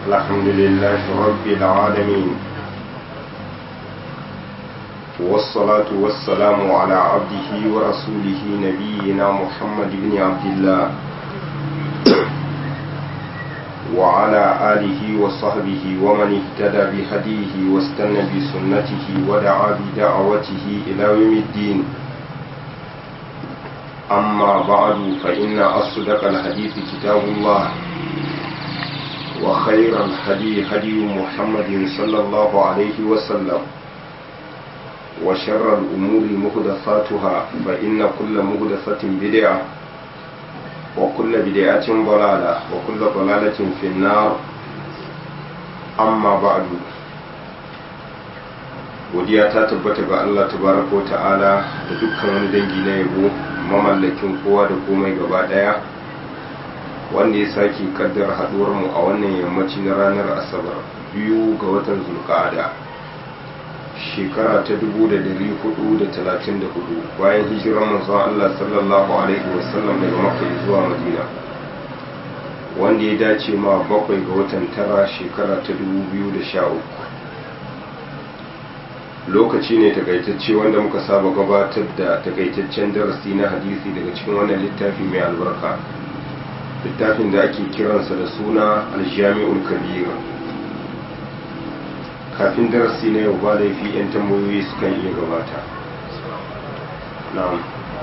الحمد لله رب العالمين والصلاة والسلام على عبده ورسوله نبينا محمد بن عبد الله وعلى آله وصحبه ومن اهتدى بهديه واستنى بسنته ودعا بدعوته إلى يوم الدين أما بعد فإن أصدق الحديث كتاب الله وخير الهدي هدي محمد صلى الله عليه وسلم وشر الأمور مهدثاتها فإن كل مهدثة بدعة وكل بدعة ضلالة وكل ضلالة في النار أما بعد godiya ta tabbata ga Allah tabaraka wa ta'ala da dukkan wani dangi na yabo mamallakin kowa da komai gaba daya wanda ya sake kaddar haduwar mu a wannan yammaci na ranar asabar biyu ga watan zulqa'ada shekara ta 1434 bayan hijirar manzon Allah sallallahu alaihi wasallam daga makka zuwa madina wanda ya dace ma bakwai ga watan tara shekara ta 2013 lokaci ne takaitacce wanda muka saba gabatar da takaitaccen darasi na hadisi daga cikin wannan littafi mai albarka littafin da ake kiransa da suna aljami'ul kabira kafin darasi na yau ba laifi 'yan tambayoyi sukan iya gabata na'am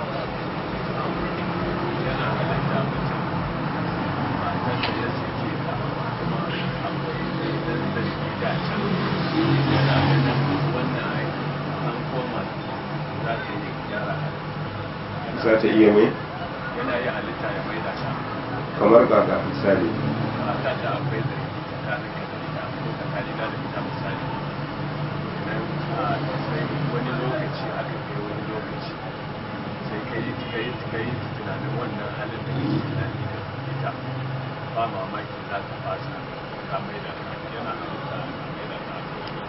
za ta iya mai? yana yi halitta ya mai da ta kamar kaka misali mata da akwai da tsakanin ka da ita ko tsakanin da ita misali idan a sai wani lokaci aka kai wani lokaci sai ka yi ka yi ka yi tunanin wannan halin da kake tunani da ita ba mamaki za ka fasa ka mai da ta yana halitta ka mai da ta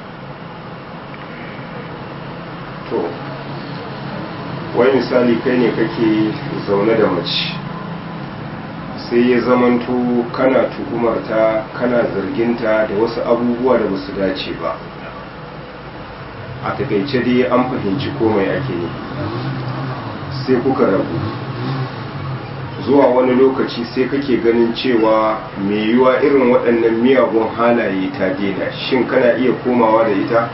to wai misali kai ne kake zaune da mace sai ya zamanto kana tuhumarta kana zarginta da wasu abubuwa da basu dace ba a takaice dai an fahimci komai ake ne sai kuka rabu zuwa wani lokaci sai kake ganin cewa mai yiwa irin waɗannan miyagun halaye ta daina shin kana iya komawa da ita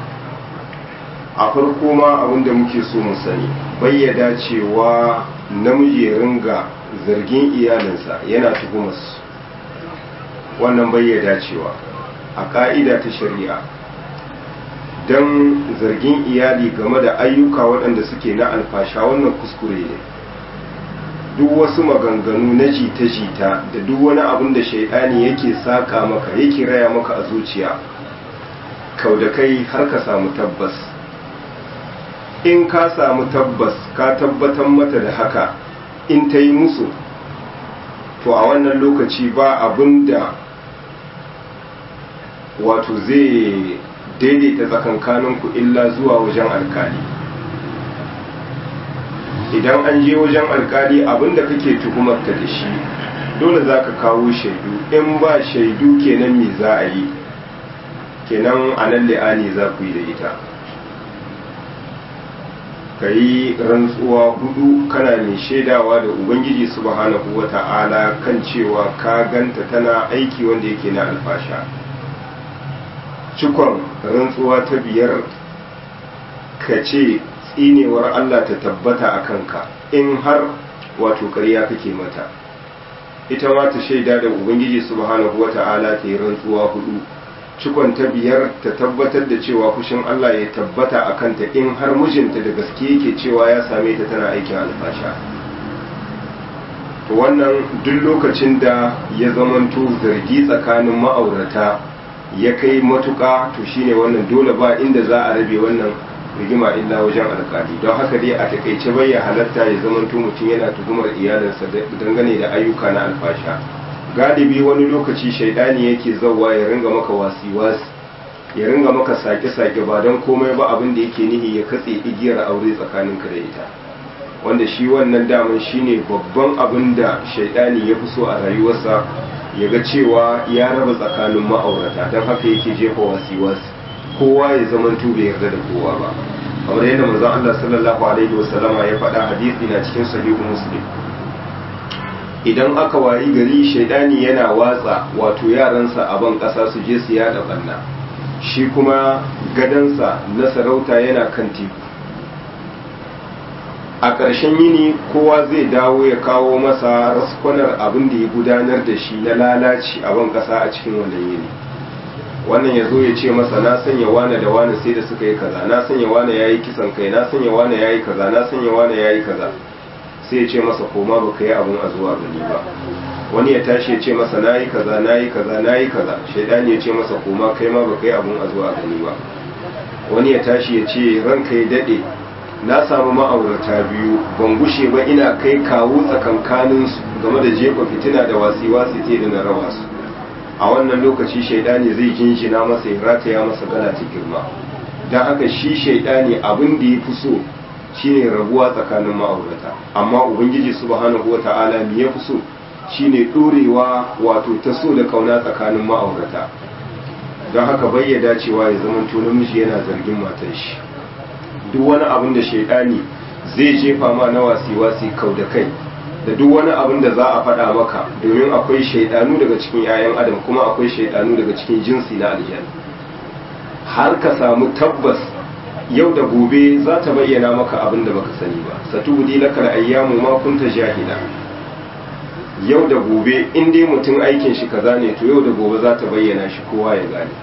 a farko ma abinda muke so mu sani bayyada cewa namiji ya ringa zargin iyalinsa yana tuhumarsu wannan bayyada cewa a ka'ida ta shari'a don zargin iyali game da ayyuka waɗanda suke na alfasha wannan kuskure ne duk wasu maganganu na jita-jita da duk wani abin da shaidani yake saka maka yake raya maka a zuciya kau da kai har ka samu tabbas in ka samu tabbas ka tabbatar mata da haka in ta yi musu to a wannan lokaci ba abin da wato zai daidaita tsakankaninku illa zuwa wajen alkali idan an je wajen alkali abin da kake tuhumarta da shi dole za ka kawo shaidu in ba shaidu kenan me za a yi kenan a nan li'ani za ku yi da ita ka yi rantsuwa hudu kana mai shaidawa da ubangiji subhanahu wa ta'ala kan cewa ka ganta tana aiki wanda yake na alfasha cikon rantsuwa ta biyar ka ce tsinewar allah ta tabbata a kanka in har wato ƙarya kake mata ita ma ta shaida da ubangiji subhanahu wa ta'ala ta yi rantsuwa hudu cikon ta biyar ta tabbatar da cewa fushin Allah ya tabbata a kanta in har mijinta da gaske yake cewa ya same ta tana aikin alfasha to wannan duk lokacin da ya zamanto zargi tsakanin ma'aurata ya kai matuka to shine wannan dole ba inda za a rabe wannan rigima illa wajen alkali don haka dai a takaice bai ya halatta ya zamanto mutum yana tuhumar iyalinsa dangane da ayyuka na alfasha galibi wani lokaci shaidani yake zauwa ya ringa maka wasi-wasi ya ringa maka sake-sake ba don komai ba abin da yake nihi ya katse igiyar aure tsakaninka da ita wanda shi wannan daman shine babban abin da shaidani ya fi so a rayuwarsa ya ga cewa ya raba tsakanin ma'aurata don haka yake jefa wasi-wasi kowa ya zama bai yarda da kowa ba kamar yadda manzon Allah sallallahu alaihi wasallama ya faɗa hadisi na cikin sahihu muslim idan aka wayi gari shaidani yana watsa wato yaransa a ban ƙasa su je su yada banna shi kuma gadansa na sarauta yana kan teku a ƙarshen yini kowa zai dawo ya kawo masa raskwanar abin da ya gudanar da shi na lalaci a ban ƙasa a cikin wannan yini wannan ya zo ya ce masa na sanya wane da wane sai da suka yi kaza na sanya wane ya yi kisan kai na sanya wane ya yi kaza na sanya wane ya yi kaza sai ya ce masa koma ba ka yi abin a zuwa gani ba wani ya tashi ya ce masa na yi kaza na yi kaza na yi kaza shaidani ya ce masa koma kai ma ba ka yi abin a zuwa gani ba wani ya tashi ya ce ranka ya daɗe na samu ma'aurata biyu ban gushe ba ina kai kawo tsakankaninsu game da jefa fitina da wasi-wasi te da na raba su a wannan lokaci shaidani zai jinjina masa ya rataya masa gana ta girma don haka shi shaidani abin da ya fi so shine rabuwa tsakanin ma'aurata amma ubangiji subhanahu wa ta'ala me ya fi so shine ɗorewa wato ta so da kauna tsakanin ma'aurata don haka bayyada cewa ya zama namiji yana zargin matar shi duk wani abin da shaidani zai jefa ma na wasi-wasi kau da kai da duk wani abin da za a faɗa maka domin akwai shaidanu daga cikin 'ya'yan adam kuma akwai shaidanu daga cikin jinsi na aljan har ka samu tabbas yau da gobe za ta bayyana maka abin da baka sani ba satubudi lakal ayyamu ma kunta jahila yau da gobe in dai mutum aikin shi kaza ne to yau da gobe za ta bayyana shi kowa ya gane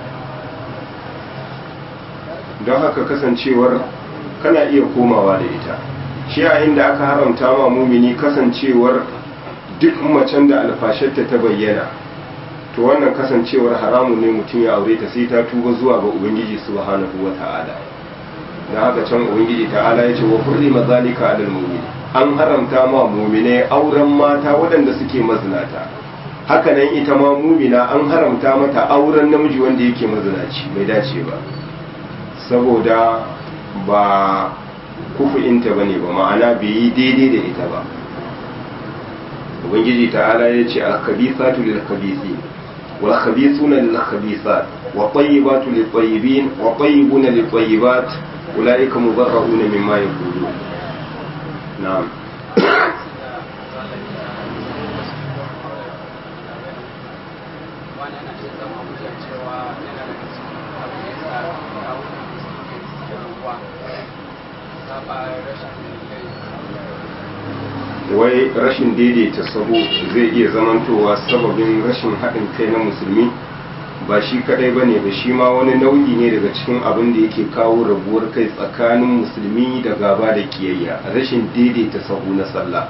don haka kasancewar kana iya komawa da ita shi yayin da aka haramta ma mumini kasancewar duk macen da alfasharta ta bayyana to wannan kasancewar haramun ne mutum ya aure ta sai ta tuba zuwa ga ubangiji subhanahu wata'ala da haka can ubangiji ta'ala ya ce wa hurrima zalika alal mu'mini an haramta ma mumine auren mata waɗanda suke mazinata haka nan ita ma mumina an haramta mata auren namiji wanda yake mazinaci bai dace ba saboda ba kufu'inta ba ne ba ma'ana bai yi daidai da ita ba ubangiji ta'ala ya ce alkhabisatu lil khabisi wal khabisuna lil khabisat wa tayyibatu lil tayyibin wa tayyibuna lil tayyibat ulaika mubarra'una mimma yaqulun na'am wai rashin daidaita sahu zai iya zamantowa sababin rashin haɗin kai na musulmi ba shi kadai ba ne ba shi ma wani nau'i ne daga cikin abin da yake kawo rabuwar kai tsakanin musulmi da gaba da kiyayya rashin daidaita sahu na sallah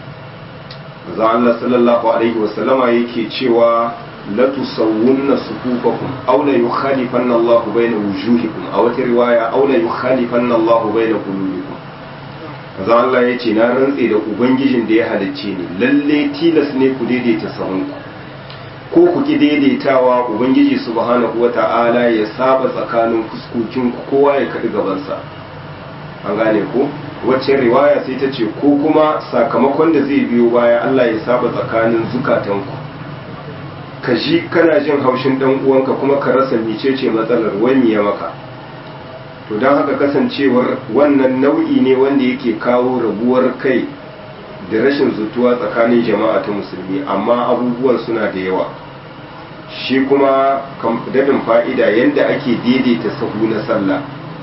maza Allah sallallahu alaihi wasallama yake cewa la tusawwunna sufufakum aw la yukhalifanna Allahu bayna wujuhikum a wata riwaya aw la yukhalifanna Allahu bayna qulubikum maza Allah yace na rantse da ubangijin da ya halicce ni lalle tilas ne ku daidaita sahunku ko ku ki daidaitawa ubangiji subhanahu wata'ala ya saba tsakanin fuskokin kowa ya kaɗi gabansa an gane ko wacce riwaya sai ta ce ko kuma sakamakon da zai biyo baya Allah ya saba tsakanin zukatanku ka ji kana jin haushin dan uwanka kuma ka rasa mecece matsalar wani ya maka to don haka kasancewar wannan nau'i ne wanda yake kawo rabuwar kai da rashin zutuwa tsakanin jama'a ta musulmi amma abubuwan suna da yawa shi kuma dadin fa'ida yadda ake daidaita sahu na sallah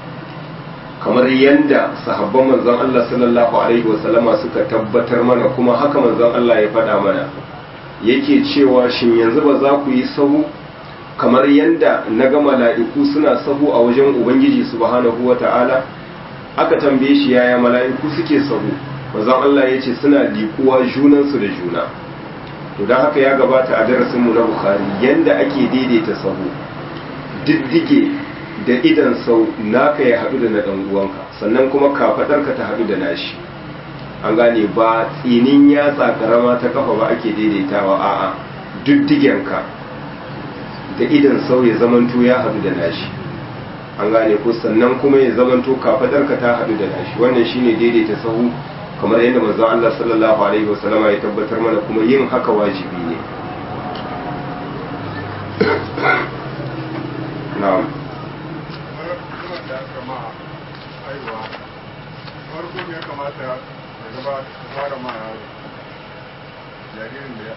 kamar yadda sahabban manzon Allah sallallahu alaihi wasallama suka tabbatar mana kuma haka manzon Allah ya faɗa mana yake cewa shin yanzu ba za ku yi sahu kamar yadda na ga mala'iku suna sahu a wajen ubangiji subhanahu wata'ala aka tambaye shi yaya mala'iku suke sahu manzon Allah ya ce suna likuwa junansu da juna to don haka ya gabata a darasinmu na bukhari yanda ake daidaita sahu diddige da idan sau naka ya haɗu da na ɗan uwanka sannan kuma kafaɗarka ta haɗu da nashi an gane ba tsinin yatsa karama ta kafa ba ake daidaitawa a'a diddigenka da idan sau ya zamanto ya haɗu da nashi an gane ko sannan kuma ya zamanto kafaɗarka ta haɗu da nashi wannan shine daidaita sahu kamar yadda manzon Allah sallallahu alaihi wasallama ya tabbatar mana kuma yin haka wajibi ne na'am kuma da aka ma aiwa farko ne ya kamata ya gaba fara ma yaro jaririn da ya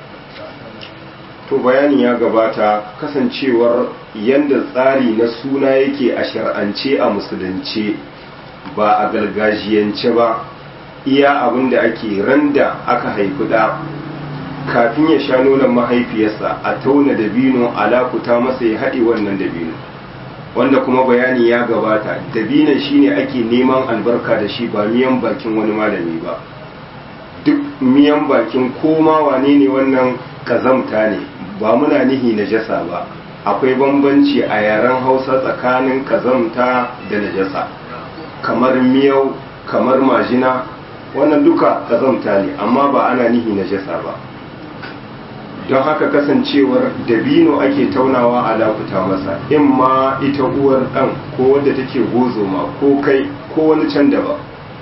to bayani ya gabata kasancewar yadda tsari na suna yake a shar'ance a musulunce ba a gargajiyance ba iya abin da ake randa aka haifi da kafin ya sha nonon mahaifiyarsa a tauna dabino alakuta masa ya haɗe wannan dabino wanda kuma bayani ya gabata dabinon shine ake neman albarka da shi ba miyan bakin wani malami ba duk miyan bakin koma wane ne wannan kazamta ne ba muna nihi najasa ba akwai bambanci a yaren hausa tsakanin kazamta da najasa kamar miyau kamar majina wannan duka kazamta ne amma ba ana nihi najasa ba don haka kasancewar dabino ake taunawa a lakuta masa in ma ita uwar ɗan ko wadda take gozoma ko kai ko wani can daban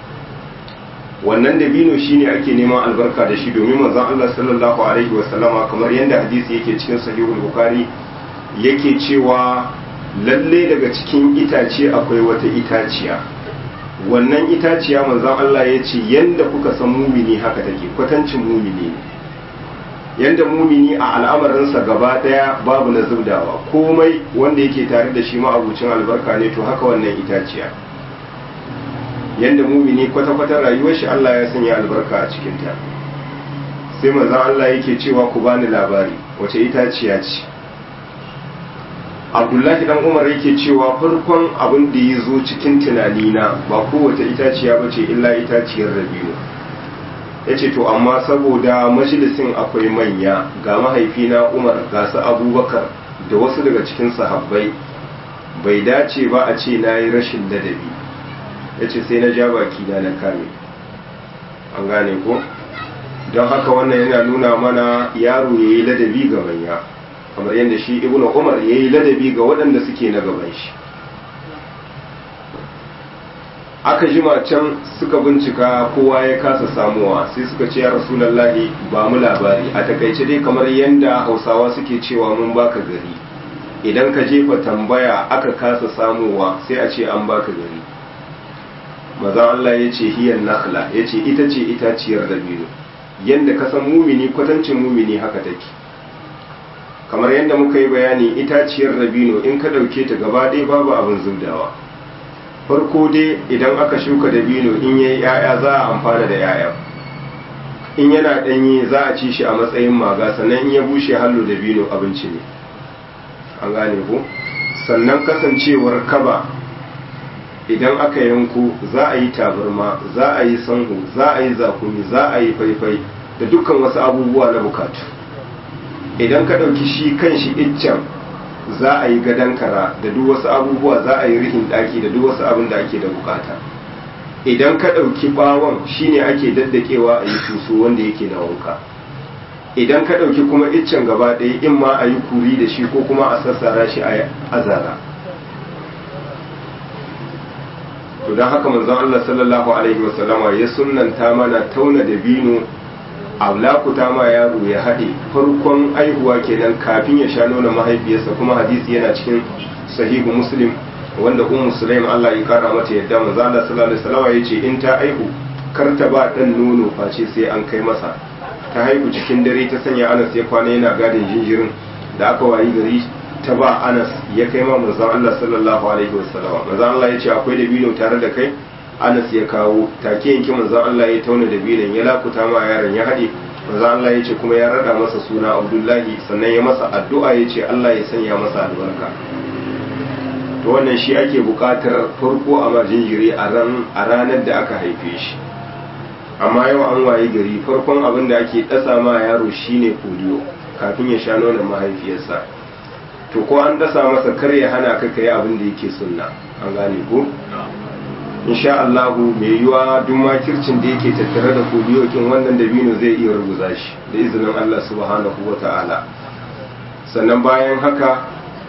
wannan dabino shine ake neman albarka da shi domin manzon Allah sallallahu alaihi wasallama kamar yadda hadisi yake cikin sahihul bukhari yake cewa lalle daga cikin itace akwai wata itaciya wannan itaciya manzon Allah ya ce yanda kuka san mumini haka take kwatancin mumini ne yanda mumini a al'amarinsa gaba daya babu na zubdawa komai wanda yake tare da shi ma abucin albarka ne to haka wannan itaciya yanda mumini kwata-kwata rayuwar shi Allah ya sanya albarka a cikinta sai manzon Allah yake cewa ku bani labari wace itaciya ce Abdullahi dan Umar yake cewa farkon abin da ya zo cikin tunanina ba kowace itaciya ba ce illa itaciyar rabiu ya ce to amma saboda majalisin akwai manya ga mahaifina Umar ga su Abubakar da wasu daga cikin sahabbai bai dace ba a ce na yi rashin ladabi ya ce sai na ja baki na na kame an gane ko don haka wannan yana nuna mana yaro ya yi ladabi ga manya kamar yadda shi ibnu umar ya yi ladabi ga waɗanda suke na gaban shi aka jima can suka bincika kowa ya kasa samuwa sai suka ce ya rasulallahi ba mu labari a takaice dai kamar yadda hausawa suke cewa mun baka gari idan ka jefa tambaya aka kasa samuwa sai a ce an baka gari maza Allah ya ce hiyar nakhla ya ce ita ce itaciyar dabino yadda ka san mumini kwatancin mumini haka take kamar yadda muka yi bayani itaciyar dabino in ka ɗauke ta gaba ɗaya babu abin zubdawa farko dai idan aka shuka dabino in yayi ya'ya za a amfana da ya'ya in yana ɗanye za a ci shi a matsayin maga sannan in ya bushe hallo dabino abinci ne an gane ko sannan kasancewar kaba idan aka yanko za a yi tabarma za a yi sanhu za a yi zakumi za a yi faifai da dukkan wasu abubuwa na bukatu idan ka ɗauki shi kan shi iccen za a yi gadon kara da duk wasu abubuwa za a yi rihin ɗaki da duk wasu abin da ake da bukata idan ka ɗauki ɓawon shine ake daddakewa a yi tuso wanda yake na wanka idan ka ɗauki kuma iccen gaba ɗaya in ma a yi kuri da shi ko kuma a sassara shi a azara to don haka manzon Allah sallallahu alaihi wasallama ya sunnanta mana tauna da bino lakuta ma yaro ya haɗe farkon aihuwa kenan kafin ya sha nuna mahaifiyarsa kuma hadisi yana cikin sahihu muslim wanda ummu sulaim Allah ya kara mata yadda manzo Allah sallallahu alaihi wasallam ya ce in ta aihu kar ta ba dan nono face sai an kai masa ta haihu cikin dare ta sanya Anas ya kwana yana gadin jinjirin da aka wayi gari ta ba Anas ya kai ma manzo Allah sallallahu alaihi wasallam manzo Allah ya ce akwai dabino tare da kai Anas ya kawo take yanki manzon Allah ya tauna da bilan ya lakuta ma yaron ya haɗe manzon Allah ya ce kuma ya rada masa suna Abdullahi sannan ya masa addu'a ya ce Allah ya sanya masa albarka to wannan shi ake buƙatar farko a majinjiri a ran a ranar da aka haife shi amma yau an waye gari farkon abin da ake ɗasa ma yaro shine polio kafin ya sha nonon mahaifiyarsa to ko an dasa masa kar ya hana ka kai abin da yake sunna an gane ko insha Allah mai yiwa duk makircin da yake tattare da kubiyokin wannan dabino zai iya rubuza shi da izinin Allah subhanahu wa ta'ala sannan bayan haka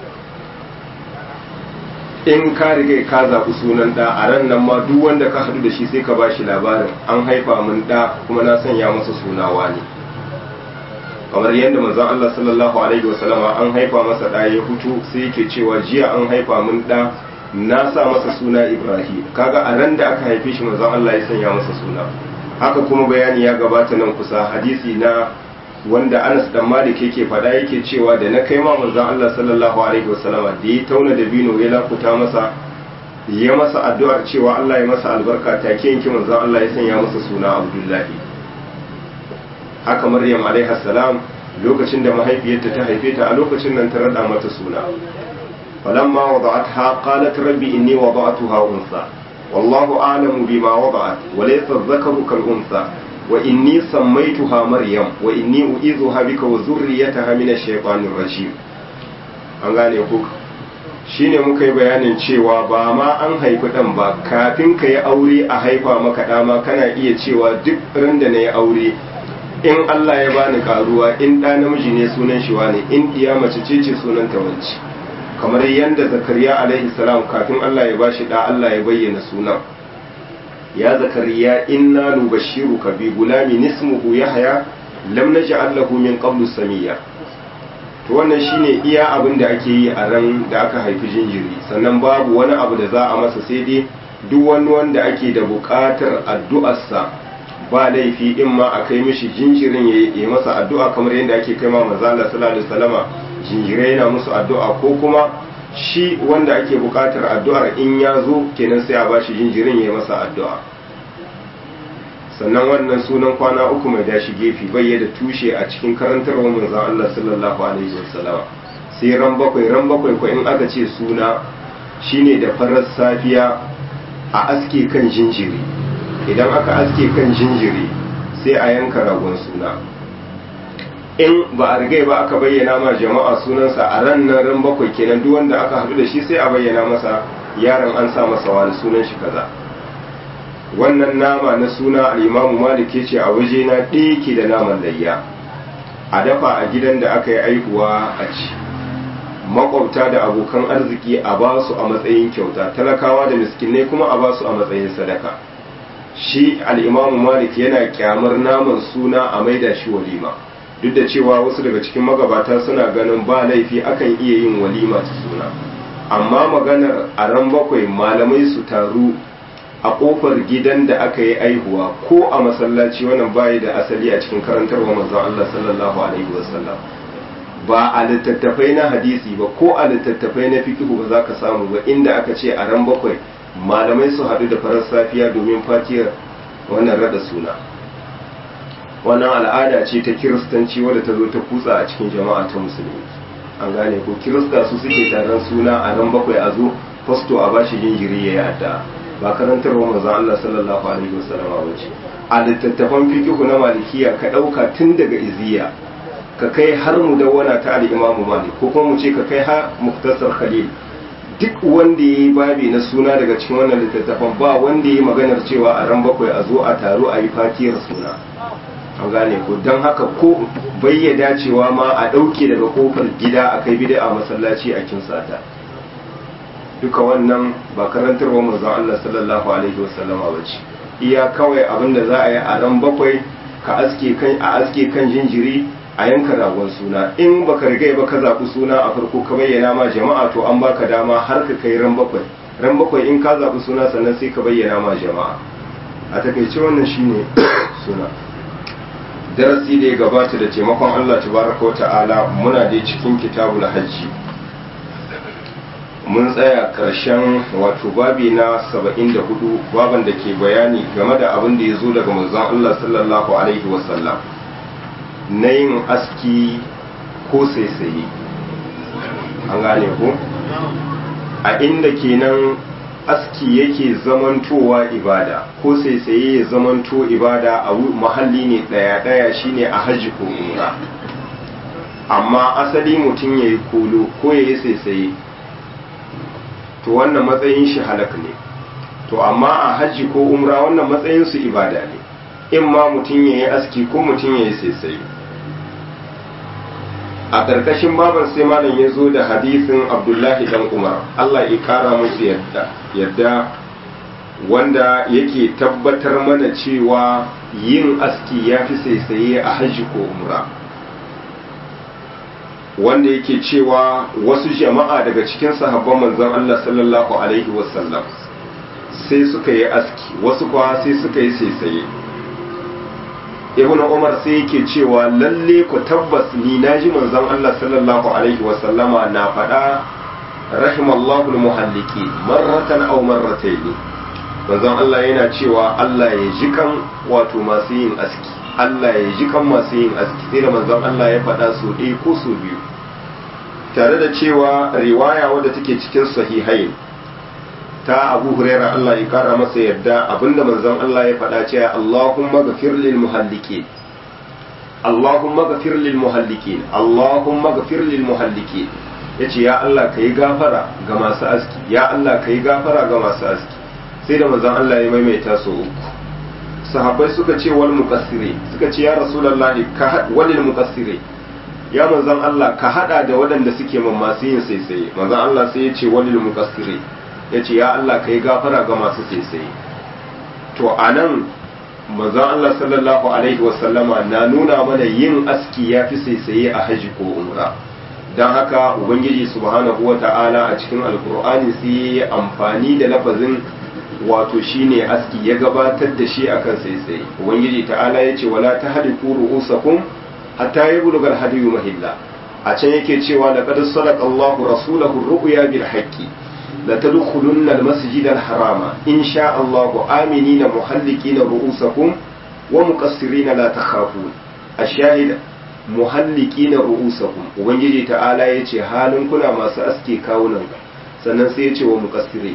in ka riga ka zaɓi sunan ɗa a ran nan ma duk wanda ka haɗu da shi sai ka ba shi labarin an haifa min ɗa kuma na sanya masa sunawa ne kamar yadda manzon Allah sallallahu alaihi wasallama an haifa masa ɗa ya fito sai yake cewa jiya an haifa min ɗa na sa masa suna Ibrahim kaga a ran da aka haife shi manzon Allah ya sanya masa suna haka kuma bayani ya gabata nan kusa hadisi na wanda Anas dan Malik yake faɗa yake cewa da na kai ma manzon Allah sallallahu alaihi wasallama da ya tauna da bino ya lakuta masa ya masa addu'ar cewa Allah ya masa albarka take yanki manzon Allah ya sanya masa suna Abdullahi haka Maryam alaiha salam lokacin da mahaifiyarta ta haife ta a lokacin nan ta rada mata suna falamma wada'atha qalat rabbi inni wada'tuha unsa wallahu a'lamu bima wada'at wa laysa dhakaru kal unsa wa inni sammaytuha maryam wa inni u'idhuha bika wa dhurriyyataha min ash-shaytanir rajim an gane ku shine muka yi bayanin cewa ba ma an haifi dan ba kafin ka yi aure a haifa maka dama kana iya cewa duk ran da na yi aure in Allah ya bani karuwa in ɗa namiji ne sunan shi wane in iya mace ce ce sunan ta wance kamar yadda zakariya alaihi salam kafin Allah ya bashi da Allah ya bayyana sunan ya zakariya inna nubashshiruka bi gulamin ismuhu yahya lam naj'al lahu min qablu samiyya to wannan shine iya abin da ake yi a ran da aka haifi jinjiri sannan babu wani abu da za a masa sai dai duk wani wanda ake da buƙatar addu'arsa ba laifi in ma a kai mishi jinjirin ya yi masa addu'a kamar yadda ake kai ma manzo Allah sallallahu alaihi wasallama jinjirai yana musu addu'a ko kuma shi wanda ake buƙatar addu'ar in ya zo kenan sai a bashi jinjirin ya yi masa addu'a sannan wannan sunan kwana uku mai dashi gefe bai da tushe a cikin karantarwar manzon Allah sallallahu alaihi wasallam sai ran bakwai ran bakwai ko in aka ce suna shine da farar safiya a aske kan jinjiri idan aka aske kan jinjiri sai a yanka ragon suna in ba a rigai ba aka bayyana ma jama'a sunansa a ran nan ran bakwai kenan duk wanda aka haɗu da shi sai a bayyana masa yaron an sa masa wani sunan shi kaza wannan nama na suna al'imamu malik ya ce a waje na ɗaya ke da naman layya a dafa a gidan da aka yi aihuwa a ci makwabta da abokan arziki a ba su a matsayin kyauta talakawa da miskinai kuma a ba su a matsayin sadaka shi al'imamu malik yana kyamar naman suna a maida shi walima duk da cewa wasu daga cikin magabata suna ganin ba laifi akan iya yin walima ta suna amma maganar a ran bakwai malamai su taru a kofar gidan da aka yi aihuwa ko a masallaci wannan bayi da asali a cikin karantarwa manzon Allah sallallahu alaihi wasallam ba a littattafai na hadisi ba ko a littattafai na fikihu ba za ka samu ba inda aka ce a ran bakwai malamai su haɗu da farar safiya domin fatiyar wannan rada suna wannan al'ada ce ta kiristanci wadda ta zo ta kutsa a cikin jama'a ta musulmi an gane ko kirista su suke taron suna a ran bakwai a zo fasto a bashi jinjiri ya yi addu'a ba karantarwa manzon Allah sallallahu alaihi wasallama ba ce a littattafan fikihu na malikiya ka ɗauka tun daga iziya ka kai har mu dawwana ta al-imamu malik ko kuma mu ce ka kai har muktasar khalil duk wanda ya yi babi na suna daga cikin wannan littattafan ba wanda ya yi maganar cewa a ran bakwai a zo a taro a yi fatiyar suna an gane ko don haka ko bayyada cewa ma a ɗauke daga kofar gida a kai bida a masallaci a kinsata duka wannan ba karantarwa manzon Allah sallallahu alaihi wasallama ba ce iya kawai abin da za a yi a ran bakwai ka aske kan a aske kan jinjiri a yanka ragon suna in baka riga ba ka zaɓi suna a farko ka bayyana ma jama'a to an baka dama har ka kai ran bakwai ran bakwai in ka zaɓi suna sannan sai ka bayyana ma jama'a a takaice wannan shine suna darasi da ya gabata da taimakon Allah tabaraka wa ta'ala muna dai cikin kitabul hajji mun tsaya karshen wato babi na 74 baban da ke bayani game da abin da ya zo daga manzon Allah sallallahu alaihi wasallam na yin aski ko saisaye an gane ko a inda kenan aski yake zamantowa ibada ko saisaye ya zamanto ibada a mahalli ne daya-daya shine a hajji ko umra amma asali mutum ya yi kolo ko ya yi saisaye to wannan matsayin shi halak ne to amma a hajji ko umra wannan matsayin su ibada ne in ma mutum ya yi aski ko mutum ya yi saisaye a ƙarƙashin baban sai malam ya zo da hadisin abdullahi dan umar allah ya ƙara musu yadda yadda wanda yake tabbatar mana cewa yin aski ya fi saisaye a hajji ko umra wanda yake cewa wasu jama'a daga cikin sahabban manzon Allah sallallahu alaihi wasallam sai suka yi aski wasu kuwa sai suka yi saisaye ibn umar sai yake cewa lalle ku tabbas ni naji manzon Allah sallallahu alaihi wasallama na faɗa rahimallahu almuhalliki marratan aw marratayn manzon Allah yana cewa Allah ya ji kan wato masu yin aski Allah ya ji kan masu yin aski sai da manzon Allah ya faɗa su ɗaya ko su biyu tare da cewa riwaya wadda take cikin sahihain ta Abu Huraira Allah ya kara masa yadda abinda manzon Allah ya faɗa cewa Allahumma ghafir lil muhallikin Allahumma ghafir lil muhallikin Allahumma ghafir lil muhallikin yace ya Allah kai gafara ga masu aski ya Allah kai gafara ga masu aski sai da manzon Allah ya maimaita su uku sahabbai suka ce wal muqassire suka ce ya rasulullahi ka walil muqassire ya manzon Allah ka hada da waɗanda suke man masu yin saisaye manzon Allah sai ya ce walil muqassire ya ce ya Allah ka yi gafara ga masu saisaye to a nan manzon Allah sallallahu alaihi wasallama na nuna mana yin aski ya fi saisaye a haji ko umra don haka ubangiji subhanahu wa ta'ala a cikin alkur'ani sai ya amfani da lafazin wato shine aski ya gabatar da shi akan saisaye ubangiji ta'ala ya ce wala ta hadi kuru usakum hatta yabluga al-hadiyu mahilla a can yake cewa laqad sadaqa Allahu rasulahu ru'ya bil haqqi لتدخلن المسجد الحرام إن شاء الله آمنين محلقين رؤوسكم ومقصرين لا تخافون الشاهد محلقين رؤوسكم ubangiji ta'ala ya ce halin kuna masu aske kawunan sannan sai ya ce wa muqassiri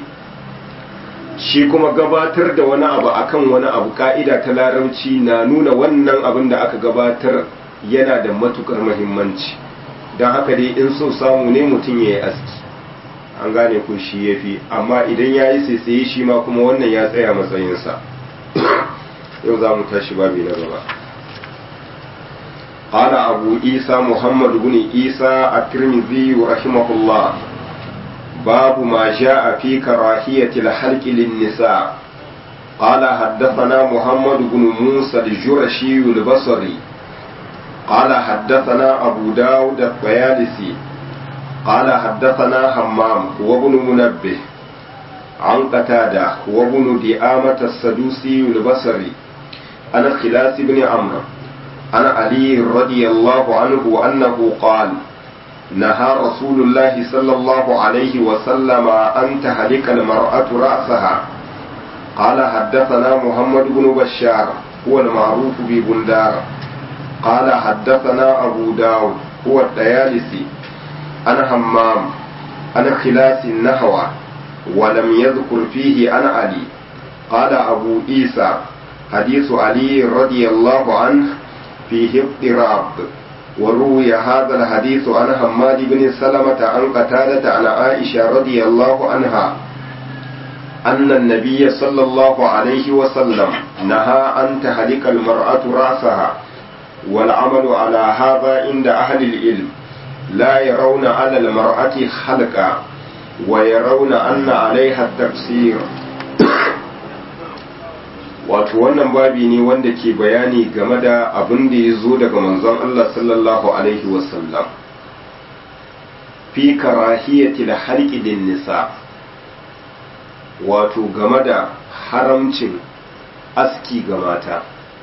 shi kuma gabatar da wani abu akan wani abu ka'ida ta larabci na nuna wannan abin da aka gabatar yana da matukar muhimmanci don haka dai in so samu ne mutum ya yi aski an gane ko shi ya fi amma idan ya yi saisaye shi ma kuma wannan ya tsaya matsayinsa yau za mu tashi babi na gaba قال أبو عيسى محمد بن عيسى الترمذي رحمه الله باب ما جاء في كراهية الحلق للنساء قال حدثنا محمد بن موسى الجرشي البصري قال حدثنا أبو داود الطيالسي قال حدثنا همام وابن منبه عن قتادة وابن دئامة السدوسي البصري عن خلاس بن عمرو عن علي رضي الله عنه أنه قال نهى رسول الله صلى الله عليه وسلم أن تهلك المرأة رأسها قال حدثنا محمد بن بشار هو المعروف ببندار قال حدثنا أبو داود هو الديالسي عن همام عن خلاس النحو ولم يذكر فيه عن علي قال أبو عيسى حديث علي رضي الله عنه فيه اضطراب وروي هذا الحديث عن حماد بن سلمة عن قتادة عن عائشة رضي الله عنها أن النبي صلى الله عليه وسلم نهى أن تهلك المرأة رأسها والعمل على هذا عند أهل العلم لا يرون على المرأة خلقا ويرون أن عليها التقصير wato wannan babi ne wanda ke bayani game da abin da ya zo daga manzon Allah sallallahu alaihi wasallam fi karahiyati da halƙidin nisa wato game da haramcin aski ga mata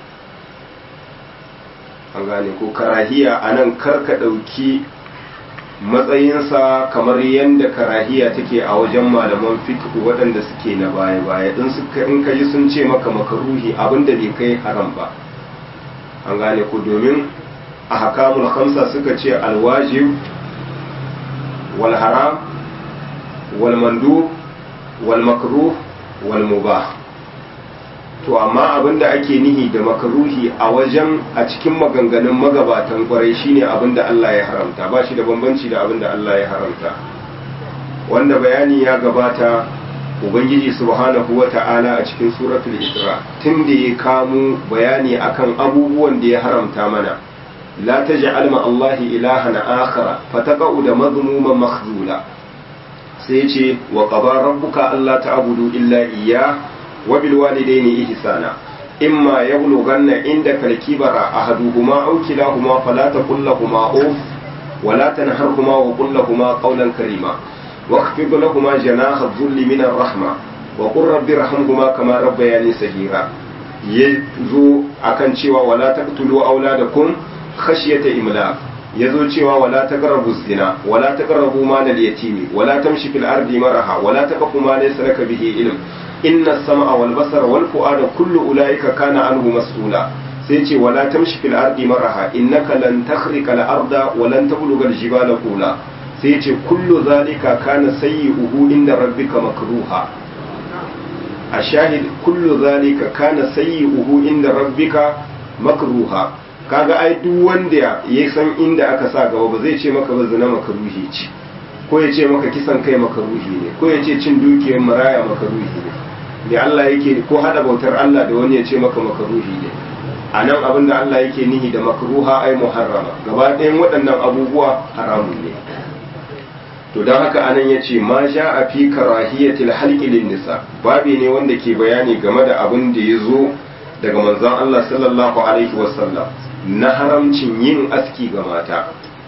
an gane ko karahiya a nan karka ɗauki matsayinsa kamar yadda karahiya take a wajen malaman fiqh waɗanda suke na baya-baya in suka in ka ji sun ce maka makaruhi abinda bai kai haram ba an gane ko domin a hakamul khamsa suka ce alwajib wal haram wal mandub wal makruh wal mubah to amma abinda ake nihi da makaruhi a wajen a cikin maganganun magabatan kwarai shine abinda Allah ya haramta ba shi da bambanci da abinda Allah ya haramta wanda bayani ya gabata ubangiji subhanahu wata'ala a cikin suratul isra tun da ya kamo bayani akan abubuwan da ya haramta mana la taj'al ma Allah ilahan akhara fataqa'u da mazmuman makhzula sai ce wa qaba rabbuka alla ta'budu illa iyyah وبالوالدين إحسانا إما يبلغن عندك الكبر أحدهما أو كلاهما فلا تقل لهما أوف ولا تنهرهما وقل لهما قولا كريما واخفض لهما جناح الذل من الرحمة وقل رب ارحمهما كما ربياني صغيرا yazo akan cewa wala taqtulu auladakum khashyata imlaq yazo cewa wala taqrabu zina wala taqrabu mal al-yatimi wala tamshi fil ardi maraha wala taqfu ma laysa laka bihi ilm inna as-sam'a wal basara wal fu'ada kullu ulaika kana anhu mas'ula sai ce wala tamshi fil ardi maraha innaka lan takhriqa al arda wa lan tabluga al jibala qula sai ce kullu zalika kana sayyi'uhu inda rabbika makruha a shahid kullu zalika kana sayyi'uhu inda rabbika makruha kaga ai duk wanda ya san inda aka sa gaba ba zai ce maka ba zina makruhi ce ko ya ce maka kisan kai makaruhi ne ko ya ce cin dukiyar maraya makaruhi ne da Allah yake ko hada bautar Allah da wani ya ce maka makaruhi ne a nan abin da Allah yake nihi da makruha ai muharrama gaba ɗayan waɗannan abubuwa haramun ne to don haka anan ya ce ma sha a fi karahiyatil halqi lin nisa babi ne wanda ke bayani game da abin da ya zo daga manzon Allah sallallahu alaihi wasallam na haramcin yin aski ga mata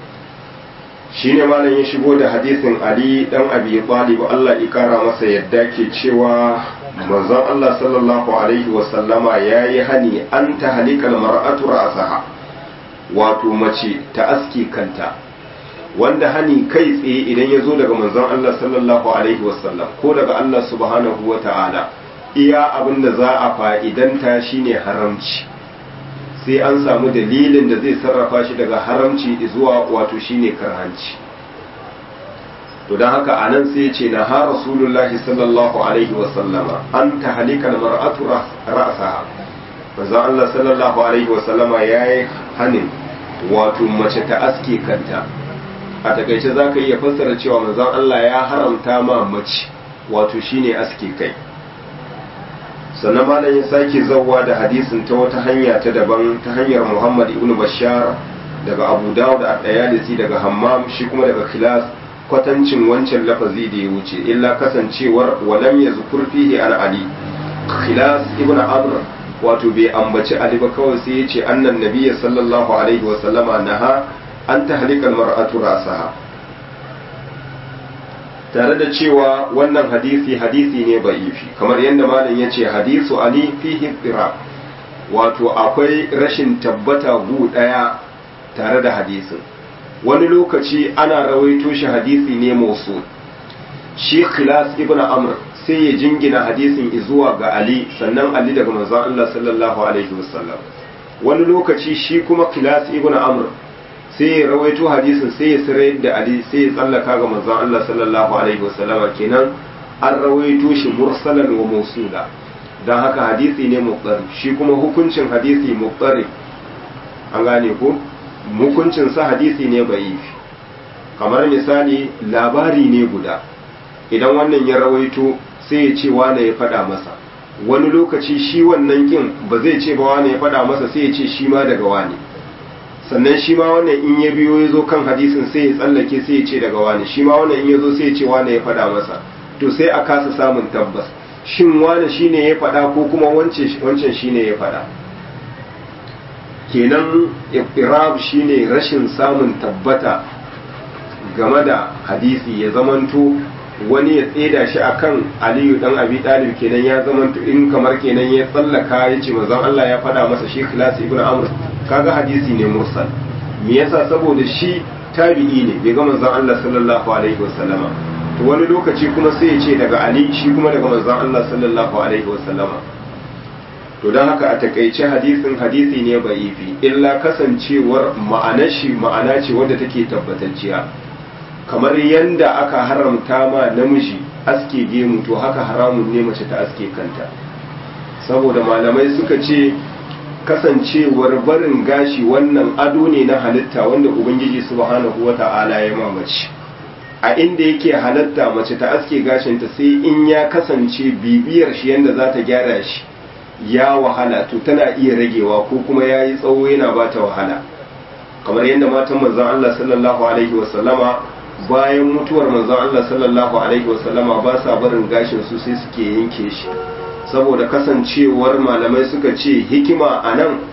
shine malam ya shigo da hadisin Ali dan Abi Talib Allah ya kara masa yadda ke cewa manzon Allah sallallahu alaihi wasallama yayi hani an ta halikal mar'atu ra'saha wato mace ta aski kanta wanda hani kai tsaye idan ya zo daga manzon Allah sallallahu alaihi wasallam ko daga Allah subhanahu wa ta'ala iya abin da za a fa'idanta shine haramci sai an samu dalilin da zai sarrafa shi daga haramci zuwa wato shine karhanci to don haka anan sai ya ce na ha rasulullahi sallallahu alaihi wasallama an ta halikal mar'atu ra'saha manzon Allah sallallahu alaihi wasallama yayi hanin wato mace ta aske kanta a takaice za ka iya fassara cewa manzon Allah ya haramta ma mace wato shine aske kai sannan malam ya sake zawwa da hadisin ta wata hanya ta daban ta hanyar Muhammad ibn Bashar daga Abu Dawud da Dayalisi daga Hammam shi kuma daga Khilas kwatancin wancan lafazi da ya wuce illa kasancewar walam yazkur fihi an Ali Khilas ibn Amr wato bai ambaci Ali ba kawai sai ya ce annan nabiyyi sallallahu alaihi wa sallama naha an tahlikal mar'atu rasaha tare da cewa wannan hadisi hadisi ne ba'ifi kamar yadda malam ya ce hadisu ali fihi tsira wato akwai rashin tabbata gu ɗaya tare da hadisin wani lokaci ana rawaito shi hadisi ne mausul shi khilas ibn amr sai ya jingina hadisin zuwa ga ali sannan ali daga manzon Allah sallallahu alaihi wasallam wani lokaci shi kuma khilas ibn amr sai ya rawaito hadisin sai ya sirar da ali sai ya tsallaka ga manzon Allah sallallahu alaihi wasallam kenan an rawaito shi mursalan wa mausula dan haka hadisi ne muqtar shi kuma hukuncin hadisi muqtar an gane ko hukuncin sa hadisi ne ba'ifi kamar misali labari ne guda idan wannan ya rawaito sai ya ce wane ya faɗa masa wani lokaci shi wannan kin ba zai ce ba wane ya faɗa masa sai ya ce shi ma daga wane sannan shi ma wannan in ya biyo ya zo kan hadisin sai ya tsallake sai ya ce daga wani shi ma wannan in ya zo sai ya ce wane ya faɗa masa to sai a kasa samun tabbas shin wane shi ne ya faɗa ko kuma wancan shi ne ya faɗa kenan irab shi ne rashin samun tabbata game da hadisi ya zamanto wani ya tseda shi akan aliyu dan abi dalib kenan ya zamanto in kamar kenan ya tsallaka ya ce manzon Allah ya faɗa masa shi khilas ibn amr kaga hadisi ne mursal me yasa saboda shi tabi'i ne bai ga manzon Allah sallallahu alaihi wasallama to wani lokaci kuma sai ya ce daga ali shi kuma daga manzon Allah sallallahu alaihi wasallama to don haka a takaice hadisin hadisi ne ba'ifi illa kasancewar ma'anar shi ma'ana ce wadda take tabbatacciya kamar yanda aka haramta ma namiji aske gemu to haka haramun ne mace ta aske kanta saboda malamai suka ce kasancewar barin gashi wannan ado ne na halitta wanda ubangiji subhanahu wata'ala ya mamaci a inda yake halatta mace ta aske gashinta sai in ya kasance bibiyar shi yanda za ta gyara shi ya wahala to tana iya ragewa ko kuma ya yi tsawo yana ba ta wahala kamar yadda matan manzon Allah sallallahu alaihi wasallama bayan mutuwar manzon Allah sallallahu alaihi wasallama ba sa barin gashin su sai suke yanke shi saboda kasancewar malamai suka ce hikima a nan su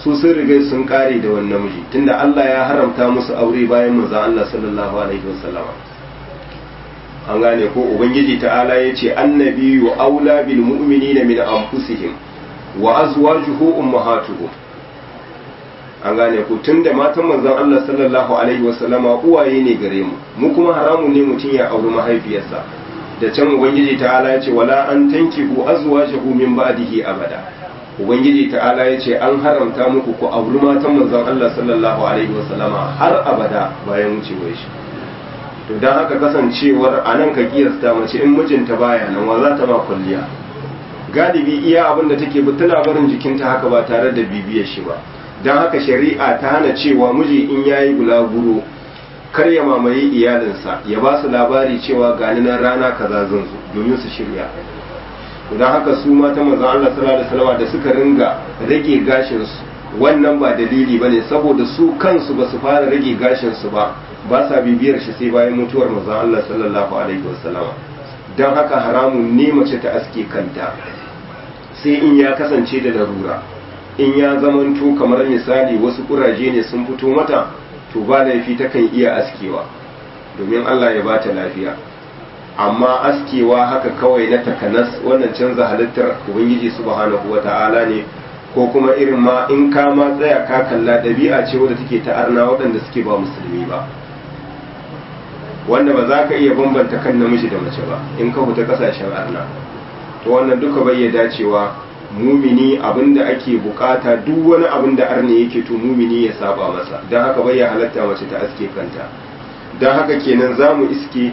su sun riga sun kare da wannan miji tunda Allah ya haramta musu aure bayan manzon Allah sallallahu alaihi wasallama an gane ko ubangiji ta'ala ya ce annabiyu aula bil mu'minina min anfusihim wa azwajuhu ummahatuhum an gane ko tunda matan manzon Allah sallallahu alaihi wasallama uwaye ne gare mu mu kuma haramun ne mutum ya auri mahaifiyarsa da can ubangiji ta'ala ya ce wala an tankihu azwajahu min ba'dihi abada ubangiji ta'ala ya ce an haramta muku ku auri matan manzon Allah sallallahu alaihi wasallama har abada bayan wucewar shi to don haka kasancewar a nan ka kiyasta mace in mijinta baya nan wa za ta ma kwalliya galibi iya abin da take bi tana barin jikinta haka ba tare da bibiyar shi ba don haka shari'a ta hana cewa miji in yayi bulaguro kar ya mamaye iyalinsa ya ba su labari cewa gani nan rana kaza zan zo domin su shirya don haka su mata manzon Allah sallallahu alaihi wasallam da suka ringa rage gashin su wannan ba dalili bane saboda su kansu ba su fara rage gashin su ba ba sa bibiyar shi sai bayan mutuwar manzon Allah sallallahu alaihi wasallam don haka haramun ne mace ta aske kanta sai in ya kasance da larura in ya zamanto kamar misali wasu kuraje ne sun fito mata to ba laifi takan iya askewa domin Allah ya bata lafiya amma askewa haka kawai na takanas wannan canza halittar ubangiji subhanahu wata'ala ne ko kuma irin ma in ka ma tsaya ka kalla ɗabi'a ce wadda take ta arna waɗanda suke ba musulmi ba wanda ba za ka iya bambanta kan namiji da mace ba in ka fita ƙasashen arna to wannan duka bai dacewa mumini abinda ake bukata duk wani abin da arne yake to mumini ya saba masa don haka bai ya halatta mace ta aske kanta don haka kenan za mu iske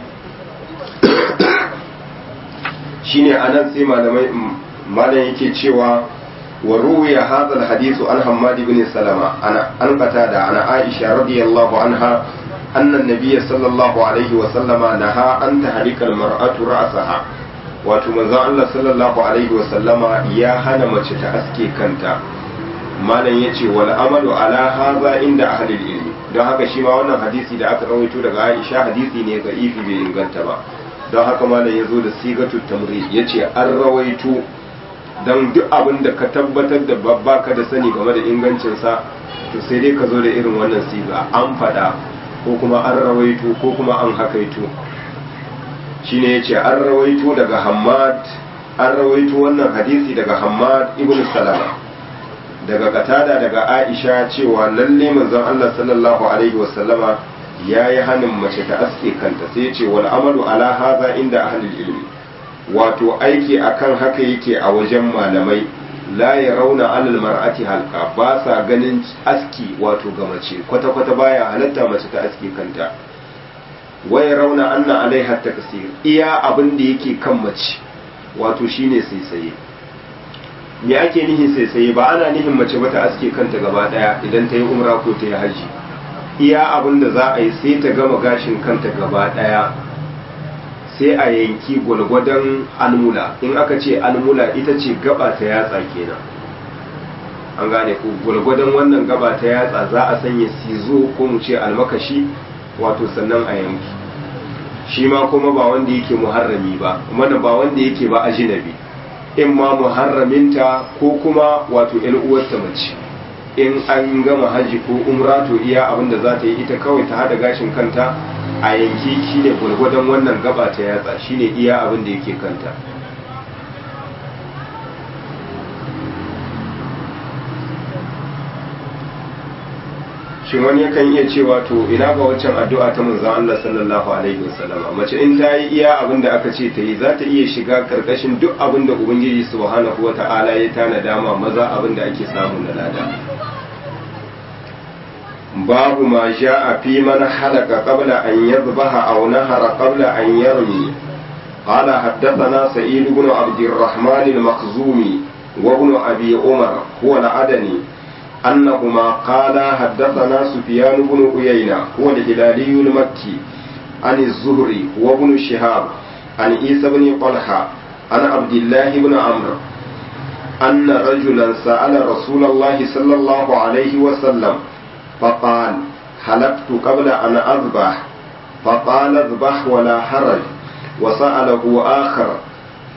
shine anan sai malamai malam yake cewa wa ruwiya hadha alhadith an hammad ibn salama ana an qatada ana aisha radiyallahu anha anna an-nabiy sallallahu alaihi wa sallama naha an tahrika al-mar'atu ra'saha wato manzon Allah sallallahu alaihi wa sallama ya hana mace ta aske kanta malam yace wal amalu ala hadha inda ahli ilmi don haka shi ma wannan hadisi da aka rawaito daga Aisha hadisi ne ga ifi bai inganta ba don haka malam ya zo da sigatu tamri ya ce an rawaito don duk abin da ka tabbatar da babba ka da sani game da ingancinsa to sai dai ka zo da irin wannan siga an fada ko kuma an rawaito ko kuma an hakaito shine ya ce an rawaito daga hamad an rawaito wannan hadisi daga hamad ibn salama daga katada daga aisha cewa lalle manzon allah sallallahu alaihi wasallama ya yi hannun mace ta aske kanta sai ce wal amalu ala haza inda ahlul ilmi wato aiki akan haka yake a wajen malamai la ya rauna alal mar'ati halka ba sa ganin aski wato ga mace kwata kwata baya halatta mace ta aske kanta wai rauna anna alaiha taksir iya abin da yake kan mace wato shine saisaye me ake nihin saisaye ba ana nihin mace ba ta aske kanta gaba daya idan ta yi umra ko ta yi haji iya abin da za a yi sai ta gama gashin kanta gaba daya sai a yanki gwalgwadon almula in aka ce almula ita ce gaba ta yatsa kenan an gane ku gwalgwadon wannan gaba ta yatsa za a sanya sizo ko mu ce almakashi wato sannan a yanki shi ma kuma ba wanda yake muharrami ba mana ba wanda yake ba ajinabi in ma muharraminta ko kuma wato yan uwarta mace in an gama haji ko umra to iya abin da za ta yi ita kawai ta hada gashin kanta a yanki shine gwargwadon wannan gaba ta yatsa shine iya abin da yake kanta shin wani yakan iya cewa to ina ga waccan addu'a ta manzon Allah sallallahu alaihi wasallam mace in ta yi iya abin da aka ce ta yi za ta iya shiga karkashin duk abin da ubangiji subhanahu wata'ala ya tana dama maza abin da ake samu na lada باب ما جاء في من حلق قبل أن يذبح أو نهر قبل أن يرمي قال حدثنا سعيد بن عبد الرحمن المخزومي وابن أبي عمر هو العدني أنهما قال حدثنا سفيان بن عيينة هو الهلالي المكي عن الزهري وابن شهاب عن عيسى بن طلحة عن عبد الله بن عمرو أن رجلا سأل رسول الله صلى الله عليه وسلم فقال حلقت قبل أن أذبح فقال اذبح ولا حرج وسأله آخر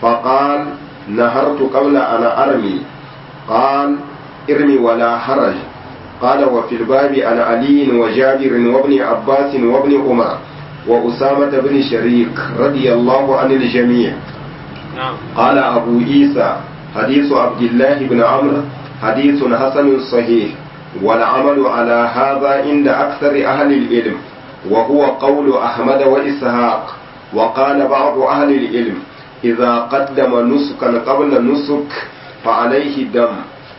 فقال نهرت قبل أن أرمي قال ارمي ولا حرج قال وفي الباب عن علي وجابر وابن عباس وابن عمر وأسامة بن شريك رضي الله عن الجميع نعم قال أبو عيسى حديث عبد الله بن عمرو حديث حسن صحيح والعمل على هذا عند أكثر أهل العلم وهو قول أحمد وإسحاق وقال بعض أهل العلم إذا قدم نسكا قبل نسك فعليه دم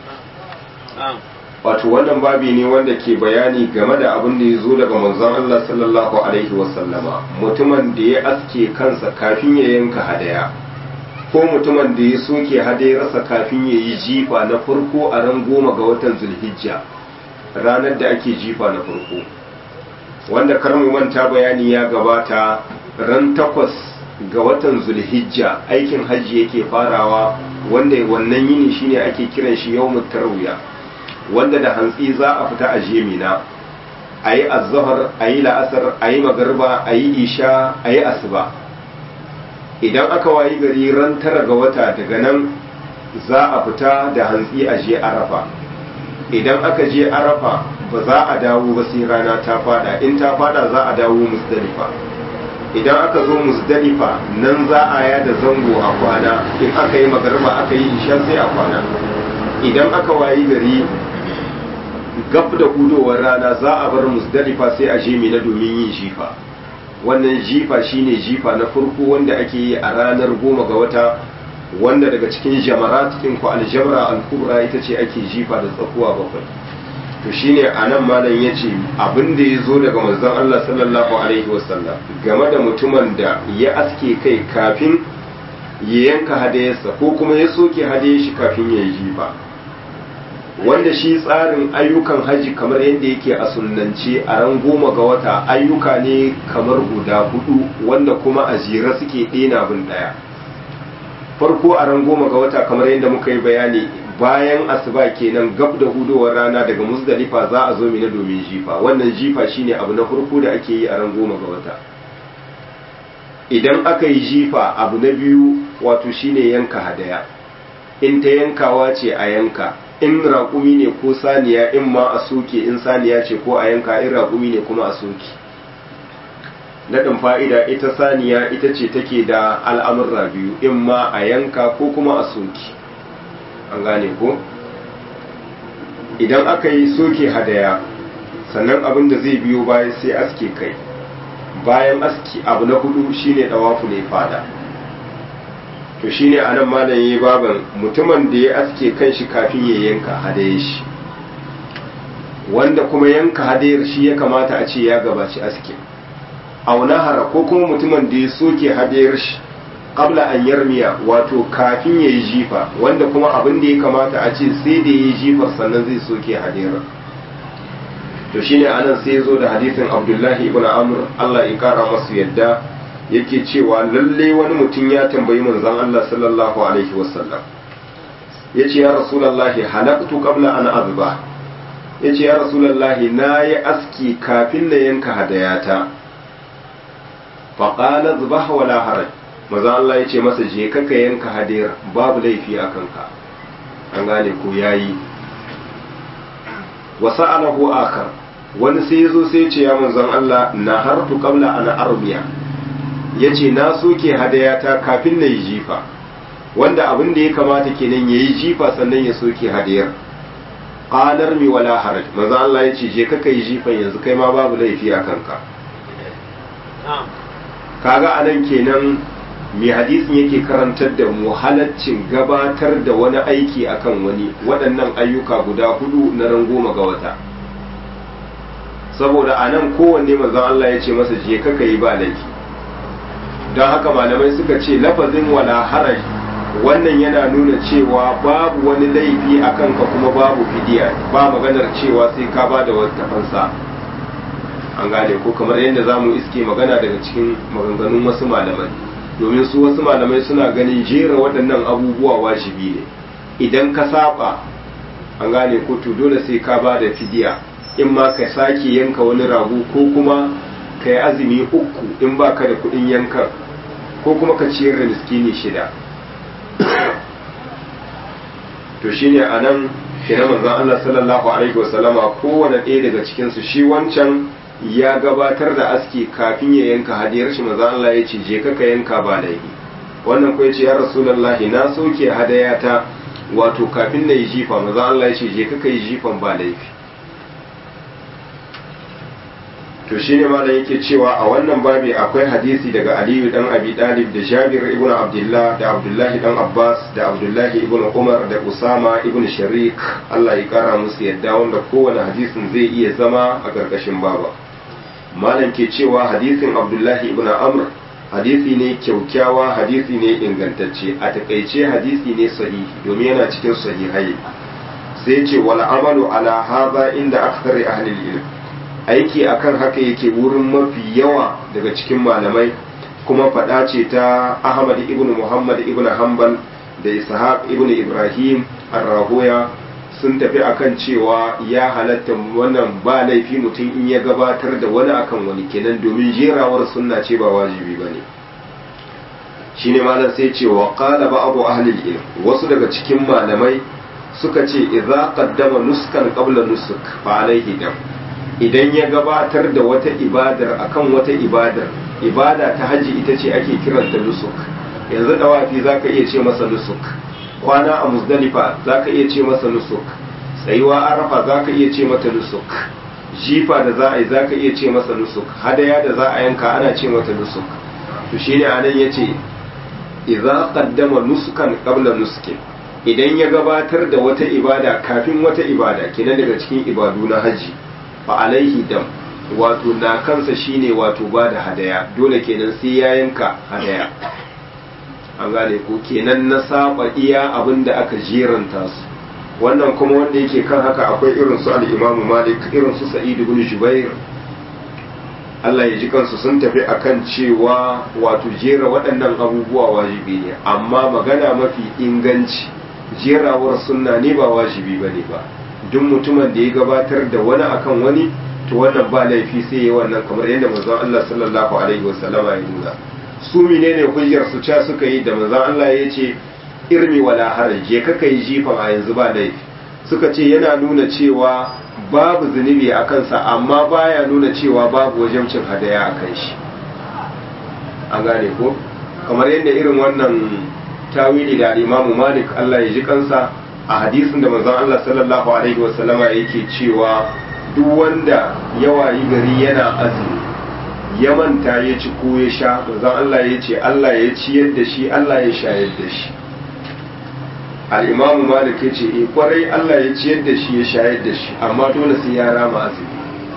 نعم wato wannan babi ne wanda ke bayani game da abin da ya zo daga manzon Allah sallallahu alaihi wasallama mutumin da ya aske kansa kafin ya yanka hadaya ko mutumin da ya soke hadayarsa kafin ya yi jifa na farko a ran goma ga watan zulhijja ranar da ake jifa na farko wanda kar mu manta bayani ya gabata ran takwas ga watan zulhijja aikin hajji yake farawa wanda wannan yini shine ake kiran shi yawmut tarwiya wanda da hantsi za a fita a jemina a yi azahar a yi la'asar a yi magarba a yi isha a yi asuba idan aka wayi gari ran tara ga wata daga nan za a fita da hantsi a je arafa idan aka je arafa ba za a dawo ba sai rana ta fada in ta fada za a dawo musdalifa idan aka zo musdalifa nan za a yada zango a kwana in aka yi magarba aka yi isha sai a kwana idan aka wayi gari gab da hudowar rana za a bar musdalifa sai a je mina domin yin jifa wannan jifa shine jifa na farko wanda ake yi a ranar goma ga wata wanda daga cikin jamarat cikin ku aljamra al-kubra ita ce ake jifa da tsakuwa bakwai to shine anan malam yace abin da ya zo daga manzon Allah sallallahu alaihi wasallam game da mutumin da ya aske kai kafin ya yanka hadayarsa ko kuma ya soke hadayar shi kafin ya yi jifa wanda shi tsarin ayyukan haji kamar yadda yake a sunnance a ran goma ga wata ayyuka ne kamar guda hudu wanda kuma a jere suke ɗena bin ɗaya farko a ran goma ga wata kamar yadda muka yi bayani bayan asuba kenan gab da hudowar rana daga musdalifa za a zo mina domin jifa wannan jifa shine abu na farko da ake yi a ran goma ga wata idan aka yi jifa abu na biyu wato shine yanka hadaya in ta yankawa ce a yanka in raƙumi ne ko saniya in ma a soke in saniya ce ko a yanka in raƙumi ne kuma a soke naɗin fa'ida ita saniya ita ce take da al'amurra biyu in ma a yanka ko kuma a soke an gane ko idan aka yi soke hadaya sannan abin da zai biyo baya sai aske kai bayan aski abu na hudu shine ɗawafu ne fada to shine anan malam yayi baban mutumin da ya aske kanshi kafin ya yanka hadayar shi wanda kuma yanka hadayar shi ya kamata a ce ya gabaci aske aunahara ko kuma mutumin da ya soke hadayar shi qabla an yarmiya wato kafin ya yi jifa wanda kuma abin da ya kamata a ce sai da ya yi jifar sannan zai soke hadayar to shine anan sai ya zo da hadisin abdullahi ibn amr Allah ya kara masu yadda yake cewa lalle wani mutum ya tambayi manzon Allah sallallahu alaihi wasallam yace ya rasulullahi halaqtu qabla an azba yace ya rasulullahi nayi aski kafin na yanka hadayata fa qala zbah wala haraj manzon Allah yace masa je ka ka yanka hadayar babu laifi a kanka an gane ko yayi wa sa'alahu akhar wani sai yazo sai ya ce ya manzon Allah na hartu qabla an arbiya ya ce na soke hadayata kafin na yi jifa wanda abin da ya kamata kenan ya yi jifa sannan ya soke hadayar ƙalar mi wala haraj maza Allah ya ce je ka yi jifan yanzu kai ma babu laifi a kanka kaga anan kenan mai hadisin yake karantar da mu halaccin gabatar da wani aiki akan wani waɗannan ayyuka guda hudu na ran goma ga wata saboda anan kowanne manzon Allah ya ce masa je ka yi ba laifi don haka malamai suka ce lafazin wala haraj wannan yana nuna cewa babu wani laifi a kanka kuma babu fidiya ba maganar cewa sai ka ba da wata fansa an gane ko kamar yadda za mu iske magana daga cikin maganganun wasu malamai domin su wasu malamai suna ganin jera waɗannan abubuwa wajibi ne idan ka saba an gane ko to dole sai ka ba da fidiya in ma ka sake yanka wani rago ko kuma ka yi azumi uku in ba ka da kuɗin yankan ko kuma ka ciyar da miskini shida to shine a nan kenan manzon Allah sallallahu alaihi wasallama kowane ɗaya daga cikin su shi wancan ya gabatar da aski kafin ya yanka hadiyar shi manzon Allah ya ce je ka ka yanka ba laifi wannan ko yace ya rasulullahi na soke hadayata wato kafin na yi jifa manzon Allah ya ce je ka ka yi jifan ba laifi to shine malam yake cewa a wannan babi akwai hadisi daga Aliyu dan Abi Dalib da Jabir ibn Abdullah da Abdullahi dan Abbas da Abdullahi ibn Umar da Usama ibn Sharik Allah ya kara musu yadda wanda kowane hadisin zai iya zama a karkashin baba malam ke cewa hadisin Abdullahi ibn Amr hadisi ne kyaukyawa hadisi ne ingantacce a takaice hadisi ne sahihi domin yana cikin sahihai sai ce wal amalu ala hadha inda akthari ahli ilm aiki akan haka yake wurin mafi yawa daga cikin malamai kuma faɗa ce ta ahmad ibn muhammad ibn hanbal da ishaq ibn ibrahim ar-rahoya sun tafi akan cewa ya halatta wannan ba laifi mutum in ya gabatar da wani akan wani kenan domin jerawar sunna ce ba wajibi ba ne shine malam sai ce wa qala ba'du ahli ilm wasu daga cikin malamai suka ce idza qaddama nuskan qabla nusuk fa alaihi dam idan ya gabatar da wata ibadar akan wata ibadar ibada ta haji ita ce ake kiranta nusuk yanzu dawafi zaka iya ce masa nusuk kwana a muzdalifa zaka iya ce masa nusuk tsayuwa arafa zaka iya ce mata nusuk jifa da za a yi zaka iya ce masa nusuk hadaya da za a yanka ana ce mata nusuk to shine anan yace idza qaddama nusukan qabla nuskin idan ya gabatar da wata ibada kafin wata ibada kenan daga cikin ibadu na haji fa alaihi dam wato na kansa shine wato ba da hadaya dole kenan sai ya yanka hadaya an gane ko kenan na saba iya abin da aka jeranta su wannan kuma wanda yake kan haka akwai irin su al-Imam Malik irin su Sa'id ibn Jubair Allah ya ji kansu sun tafi akan cewa wato jera waɗannan abubuwa wajibi ne amma magana mafi inganci jerawar sunna ne ba wajibi bane ba duk mutumin da ya gabatar da wani akan wani to wannan ba laifi sai ya wannan kamar yadda manzon Allah sallallahu alaihi wasallam ya nuna su menene hujjar su ca suka yi da manzon Allah ya ce irmi wala haraj je ka kai jifan a yanzu ba laifi suka ce yana nuna cewa babu zunubi a kansa amma baya nuna cewa babu wajibcin hadaya a kan shi an gane ko kamar yadda irin wannan tawili da imamu malik Allah ya ji kansa a hadisin da manzon Allah sallallahu alaihi wasallama yake cewa duk wanda ya wayi gari yana azumi ya manta ya ci ko ya sha manzon Allah ya ce Allah ya ciyar da shi Allah ya shayar da shi al-imamu malik ya ce eh kwarai Allah ya ciyar da shi ya shayar da shi amma dole sai ya rama azumi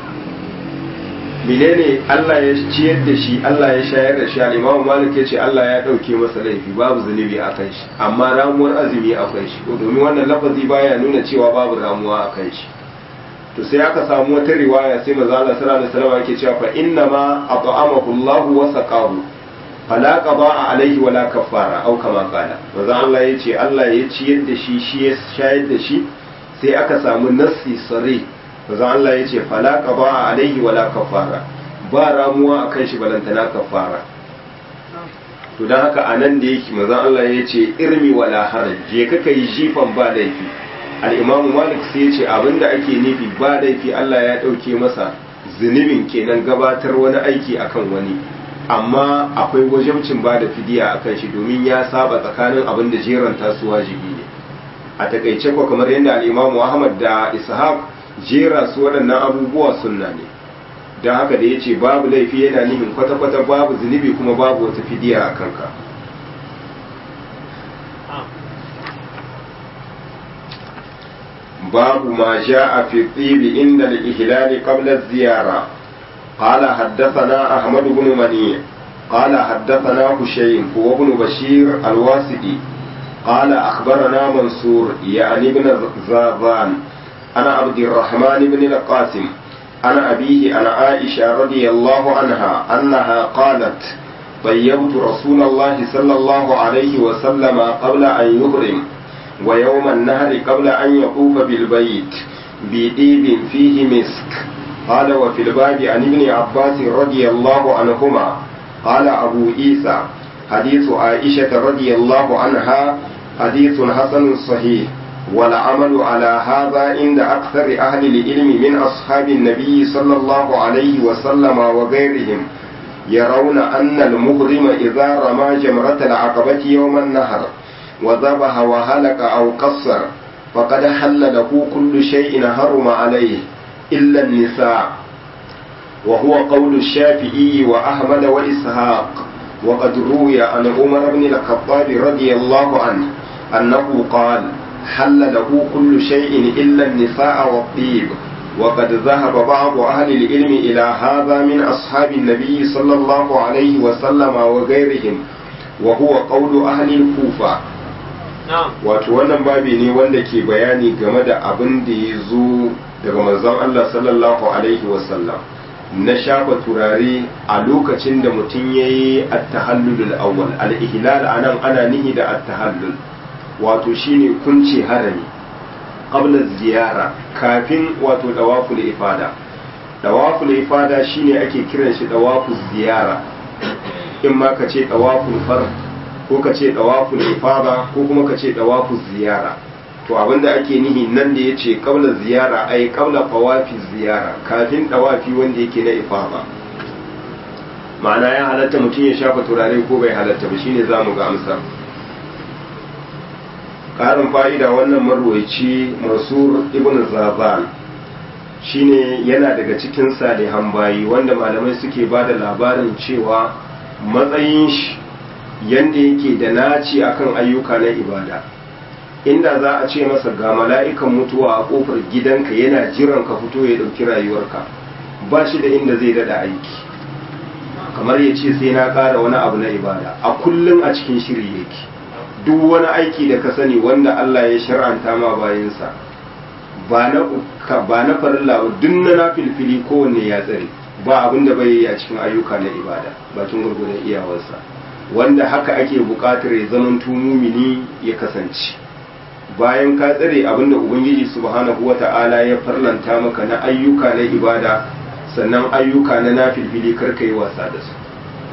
menene Allah ya ciyar da shi Allah ya shayar da shi al-Imam Malik yace Allah ya dauke masa laifi babu zunubi a kan shi amma ramuwar azumi akwai shi domin wannan lafazi baya nuna cewa babu ramuwa a kan shi to sai aka samu wata riwaya sai manzo Allah sallallahu alaihi wasallam yake cewa fa inna ma at'amahu Allah wa saqahu fala qada'a alaihi wala kaffara au kama qala manzo Allah yace Allah ya ciyar da shi shi ya shayar da shi sai aka samu nassi sare manzon Allah ya ce fala qada alaihi wala kafara ba ramuwa akan shi balantana kafara to dan haka anan da yake manzon Allah ya ce irmi wala haraj je ka kai jifan ba laifi al-imamu malik sai ya ce abinda ake nufi ba laifi Allah ya dauke masa zunubin kenan gabatar wani aiki akan wani amma akwai wajibcin ba da fidiya akan shi domin ya saba tsakanin abin da jeranta su wajibi ne a takaice ko kamar yadda al-imamu Ahmad da Ishaq jera su waɗannan abubuwa sunna ne don haka da ya ce babu laifi yana nihin kwata-kwata babu zunubi kuma babu wata fidiya a kanka babu ma ja a fi tsibi inda al-ihlali qabla ziyara قال حدثنا أحمد بن مني قال حدثنا هشيم هو ابن بشير الواسطي قال أخبرنا منصور يعني ابن زاذان أنا عبد الرحمن بن القاسم أنا أبيه أنا عائشة رضي الله عنها أنها قالت طيبت رسول الله صلى الله عليه وسلم قبل أن يهرم ويوم النهر قبل أن يطوف بالبيت بإيب فيه مسك قال وفي الباب عن ابن عباس رضي الله عنهما قال أبو عيسى حديث عائشة رضي الله عنها حديث حسن صحيح والعمل على هذا عند أكثر أهل العلم من أصحاب النبي صلى الله عليه وسلم وغيرهم يرون أن المغرم إذا رمى جمرة العقبة يوم النهر وذبح وهلك أو قصر فقد حل له كل شيء حرم عليه إلا النساء وهو قول الشافعي وأحمد وإسحاق وقد روي عن عمر بن الخطاب رضي الله عنه أنه قال حل له كل شيء إلا النساء والطيب وقد ذهب بعض أهل العلم إلى هذا من أصحاب النبي صلى الله عليه وسلم وغيرهم وهو قول أهل الكوفة wato wannan babi ne wanda ke bayani game da abin da ya zo daga manzon Allah sallallahu alaihi wasallam na shafa turare a lokacin da mutum ya yi attahallulul awwal al-ihlal anan ana nihi da attahallul wato shine kunce harami qabla ziyara kafin wato dawaful ifada dawaful ifada shine ake kiran shi dawaful ziyara in ma ka ce dawaful fard ko ka ce dawaful ifada ko kuma ka ce dawaful ziyara to abinda ake nihi nan da yace qabla ziyara ai qabla fawafi ziyara kafin dawafi wanda yake na ifada ma'ana ya halatta mutum ya shafa turare ko bai halatta ba shine zamu ga amsar ƙarin fa'ida wannan marwaici mansur ibn zazan shine yana daga cikin salihan bayi wanda malamai suke ba da labarin cewa matsayin shi yadda yake da naci akan ayyuka na ibada inda za a ce masa ga mala'ikan mutuwa a ƙofar gidanka yana jiran ka fito ya ɗauki rayuwarka ba shi da inda zai daɗa aiki kamar ya ce sai na ƙara wani abu na ibada a kullum a cikin shiri yake duk wani aiki da ka sani wanda Allah ya shar'anta ma bayansa ba na ba na farilla duk na nafilfili kowanne ya tsare ba abin da bai yi a cikin ayyuka na ibada bakin gurgudan iyawarsa wanda haka ake buƙatar ya zaman mumini ya kasance bayan ka tsare abin da ubangiji subhanahu wata'ala ya farlanta maka na ayyuka na ibada sannan ayyuka na nafilfili karka yi wasa da su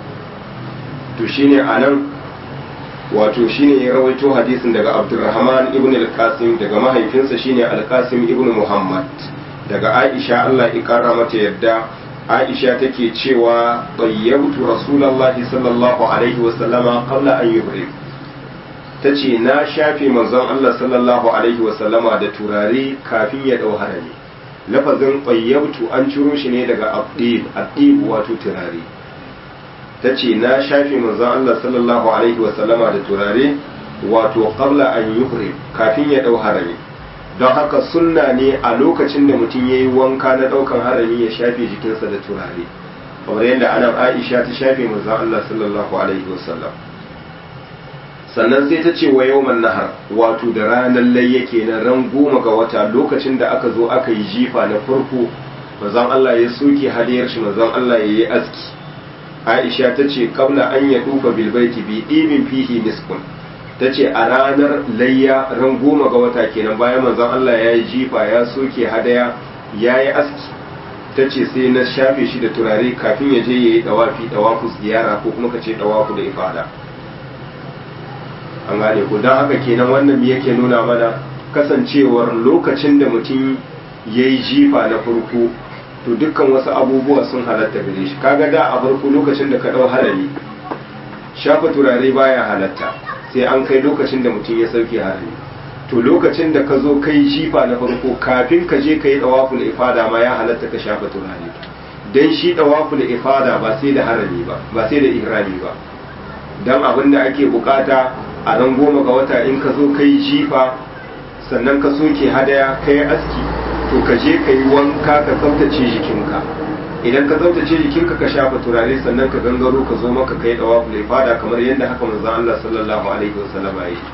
to shine anan wato shine ya rawaito hadisin daga Abdurrahman ibn al-Qasim daga mahaifinsa shine al-Qasim ibn Muhammad daga Aisha Allah ya kara mata yadda Aisha take cewa tayyabtu Rasulullahi sallallahu alaihi wa sallama qabla an yuhrim tace na shafe manzon Allah sallallahu alaihi wa sallama da turare kafin ya dau harami lafazin tayyabtu an ciro shi ne daga abdib abdib wato turare ta ce na shafe manzon Allah sallallahu alaihi wasallama da turare wato qabla an yuhrim kafin ya dau harami don haka sunna ne a lokacin da mutum yayi wanka na daukan harami ya shafe jikinsa da turare kamar yadda anan Aisha ta shafe manzon Allah sallallahu alaihi wasallam sannan sai ta ce wa yawman nahar wato da ranar layya kenan ran goma ga wata lokacin da aka zo aka yi jifa na farko manzon Allah ya soke hadiyar shi manzon Allah ya yi aski aisha ta ce kabla an ya duba bilbaiti bi ɗibin fihi miskun ta ce a ranar layya ran goma ga wata kenan bayan manzon Allah ya yi jifa ya soke hadaya ya yi aski ta ce sai na shafe shi da turare kafin ya je ya yi dawafi dawafu ziyara ko kuma ka ce dawafu da ifada an gane ku don haka kenan wannan yake nuna mana kasancewar lokacin da mutum ya yi jifa na farko to dukkan wasu abubuwa sun halatta gare shi kaga da a farko lokacin da ka dau harami shafa turare baya halatta sai an kai lokacin da mutum ya sauke harami to lokacin da ka zo kai jifa na farko kafin ka je ka yi dawaful ifada ma ya halatta ka shafa turare dan shi dawaful ifada ba sai da harami ba ba sai da ihrami ba dan abin da ake bukata a ran goma ga wata in ka zo kai jifa sannan ka soke hadaya kai aski to ka je ka yi wanka ka tsaftace jikinka idan ka tsaftace jikinka ka shafa turare sannan ka gangaro ka zo maka kai dawa fulai fada kamar yadda haka manzon Allah sallallahu alaihi wasallam ya yi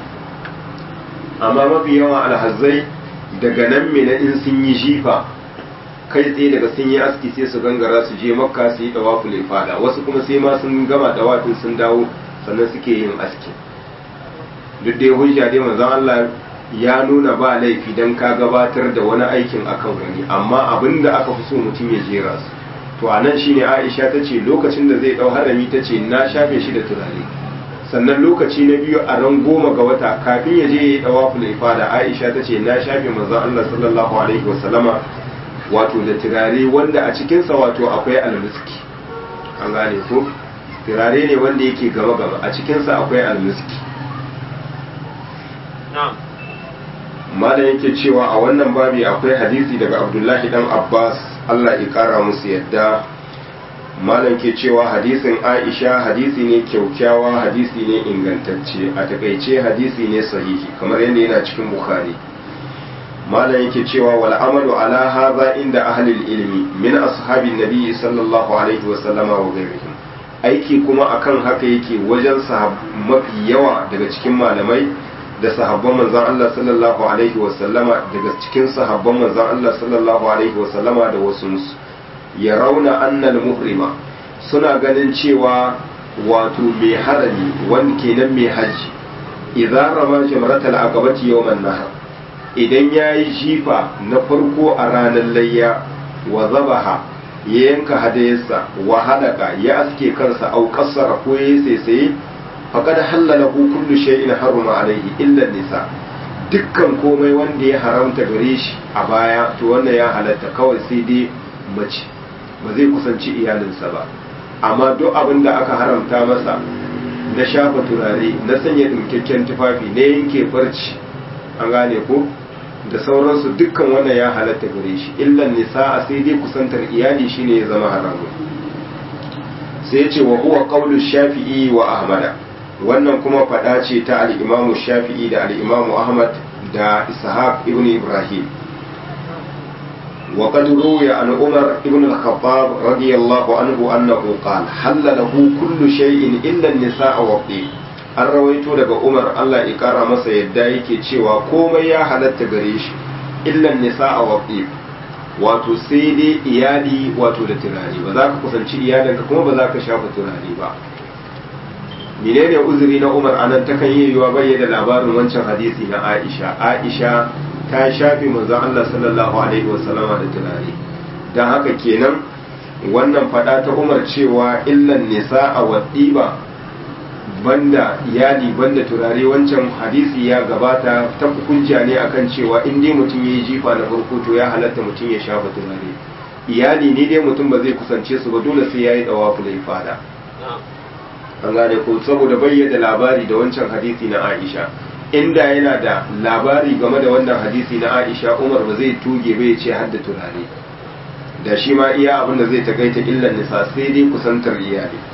amma mafi yawan alhazai daga nan mina in sun yi jifa kai tsaye daga sun yi aski sai su gangara su je makka su yi dawa fulai fada wasu kuma sai ma sun gama dawafin sun dawo sannan suke yin aski duk dai hujja dai manzon Allah ya nuna ba laifi don ka gabatar da wani aikin akan wani amma abin da aka fi so mutum ya jera su to a nan shine aisha ta ce lokacin da zai dau harami ta ce na shafe shi da turare sannan lokaci na biyu a ran goma ga wata kafin ya je ya yi dawaful ifada aisha ta ce na shafe manzon Allah sallallahu alaihi wasallama wato da turare wanda a cikinsa wato akwai almiski an gane ko turare ne wanda yake gaba gaba a cikinsa akwai almiski malam yake cewa a wannan babi akwai hadisi daga abdullahi dan abbas allah ya kara musu yadda malam ke cewa hadisin aisha hadisi ne kyaukyawa hadisi ne ingantacce a takaice hadisi ne sahihi kamar yadda yana cikin bukhari malam yake cewa wal amalu ala hadha inda ahlil ilmi min ashabin nabi sallallahu alaihi wa sallama wa ghairihim aiki kuma akan haka yake wajen mafi yawa daga cikin malamai da sahabban manzon Allah sallallahu alaihi wa sallama daga cikin sahabban manzon Allah sallallahu alaihi wa sallama da wasu ya rauna annal muhrima suna ganin cewa wato mai harami wanda kenan mai hajji idan rama jamratal aqabati yawman nahar idan yayi jifa na farko a ranar layya wa zabaha ya yanka hadayarsa wa hadaka ya aske kansa au kassara ko ya saisaye faqad halalahu kullu shay'in haruma alaihi illa nisa dukkan komai wanda ya haramta gare shi a baya to wannan ya halatta kawai sai dai mace ba zai kusanci iyalinsa ba amma duk abin da aka haramta masa na shafa turare na sanya ɗinkakken tufafi na yanke farci an gane ko da sauransu dukkan wannan ya halatta gare shi illan nisa a sai dai kusantar iyali shine ya zama haramun sai ya ce wa huwa qawlu shafi'i wa ahmada wannan kuma faɗa ce ta al-imamu shafi'i da al-imamu ahmad da ishaq ibn ibrahim وقد روي عن عمر بن الخطاب رضي الله عنه أنه قال حل له كل شيء إلا النساء والطيب an rawaito daga umar allah ya kara masa yadda yake cewa komai ya halatta gare shi illan nisa a waƙi wato sai dai iyali wato da turare ba za ka kusanci iyalinka kuma ba za ka shafa turare ba menene uzuri na umar anan takan yi yiwa bayyana labarin wancan hadisi na aisha aisha ta shafe manzon Allah sallallahu alaihi wasallama da turare don haka kenan wannan fada ta umar cewa illan nisa a waɗiba banda iyali banda turare wancan hadisi ya gabata ta hukunja ne akan cewa in dai mutum ya yi jifa na farko to ya halatta mutum ya shafa turare iyali ne dai mutum ba zai kusance su ba dole sai ya yi dawa fulai fada an gane ko saboda bayyana labari da wancan hadisi na aisha inda yana da labari game da wannan hadisi na Aisha Umar ba zai tuge ba ya ce hadda turare da shi ma iya abin da zai takaita illan nisa sai dai kusantar iyali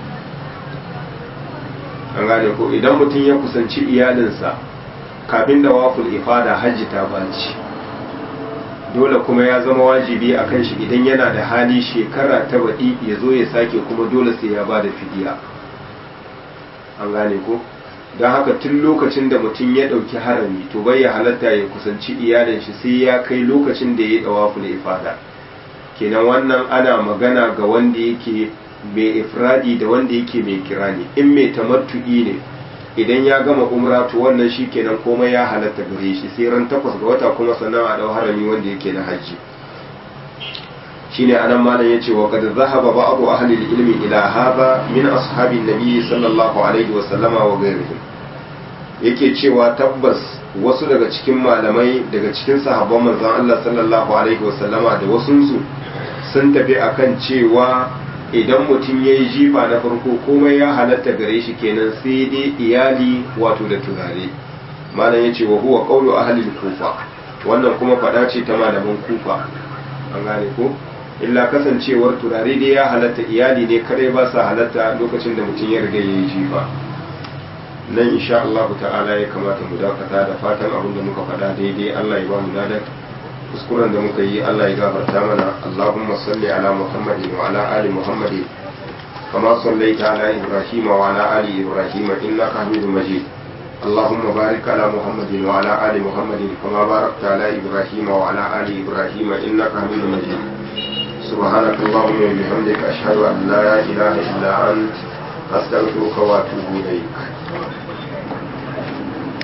an gane ko idan mutum ya kusanci iyalinsa kafin da waful ifada hajji ta baci dole kuma ya zama wajibi a kan shi idan yana da hali shekara ta baɗi ya zo ya sake kuma dole sai ya ba da fidiya an gane ko don haka tun lokacin da mutum ya ɗauki harami to bai ya halatta ya kusanci iyalin shi sai ya kai lokacin da ya yi ɗawafu da ifada kenan wannan ana magana ga wanda yake mai ifradi da wanda yake mai kirani in mai tamattu'i ne idan ya gama umra to wannan shi kenan komai ya halatta gare shi sai ran takwas ga wata kuma sannan a ɗau harami wanda yake na hajji shine anan malam yace wa qad dhahaba ba'du ahli al-ilmi ila hadha min ashabi an-nabi sallallahu alaihi wa sallama wa ghayrihim yake cewa tabbas wasu daga cikin malamai daga cikin sahabban manzon Allah sallallahu alaihi wa sallama da wasun su sun tafi akan cewa idan mutum yayi jifa na farko komai ya halatta gare shi kenan sai dai iyali wato da turare malam yace wa huwa qawlu ahli al-kufa wannan kuma fada ce ta malaman kufa an gane ko illa kasancewar turare dai ya halatta iyali ne kare ba sa halatta lokacin da mutum ya riga ya yi jifa nan insha Allah ta'ala ya kamata mu dakata da fatan abin da muka faɗa daidai Allah ya ba mu ladan kuskuren da muka yi Allah ya gafarta mana Allahumma salli ala Muhammadin wa ala ali Muhammadin kama sallaita ala Ibrahim wa ala ali Ibrahim innaka Hamidum Majid اللهم بارك على محمد وعلى آل محمد كما باركت على إبراهيم وعلى آل إبراهيم إنك حميد مجيد سبحانك اللهم وبحمدك أشهد أن لا إله إلا أنت أستغفرك وأتوب إليك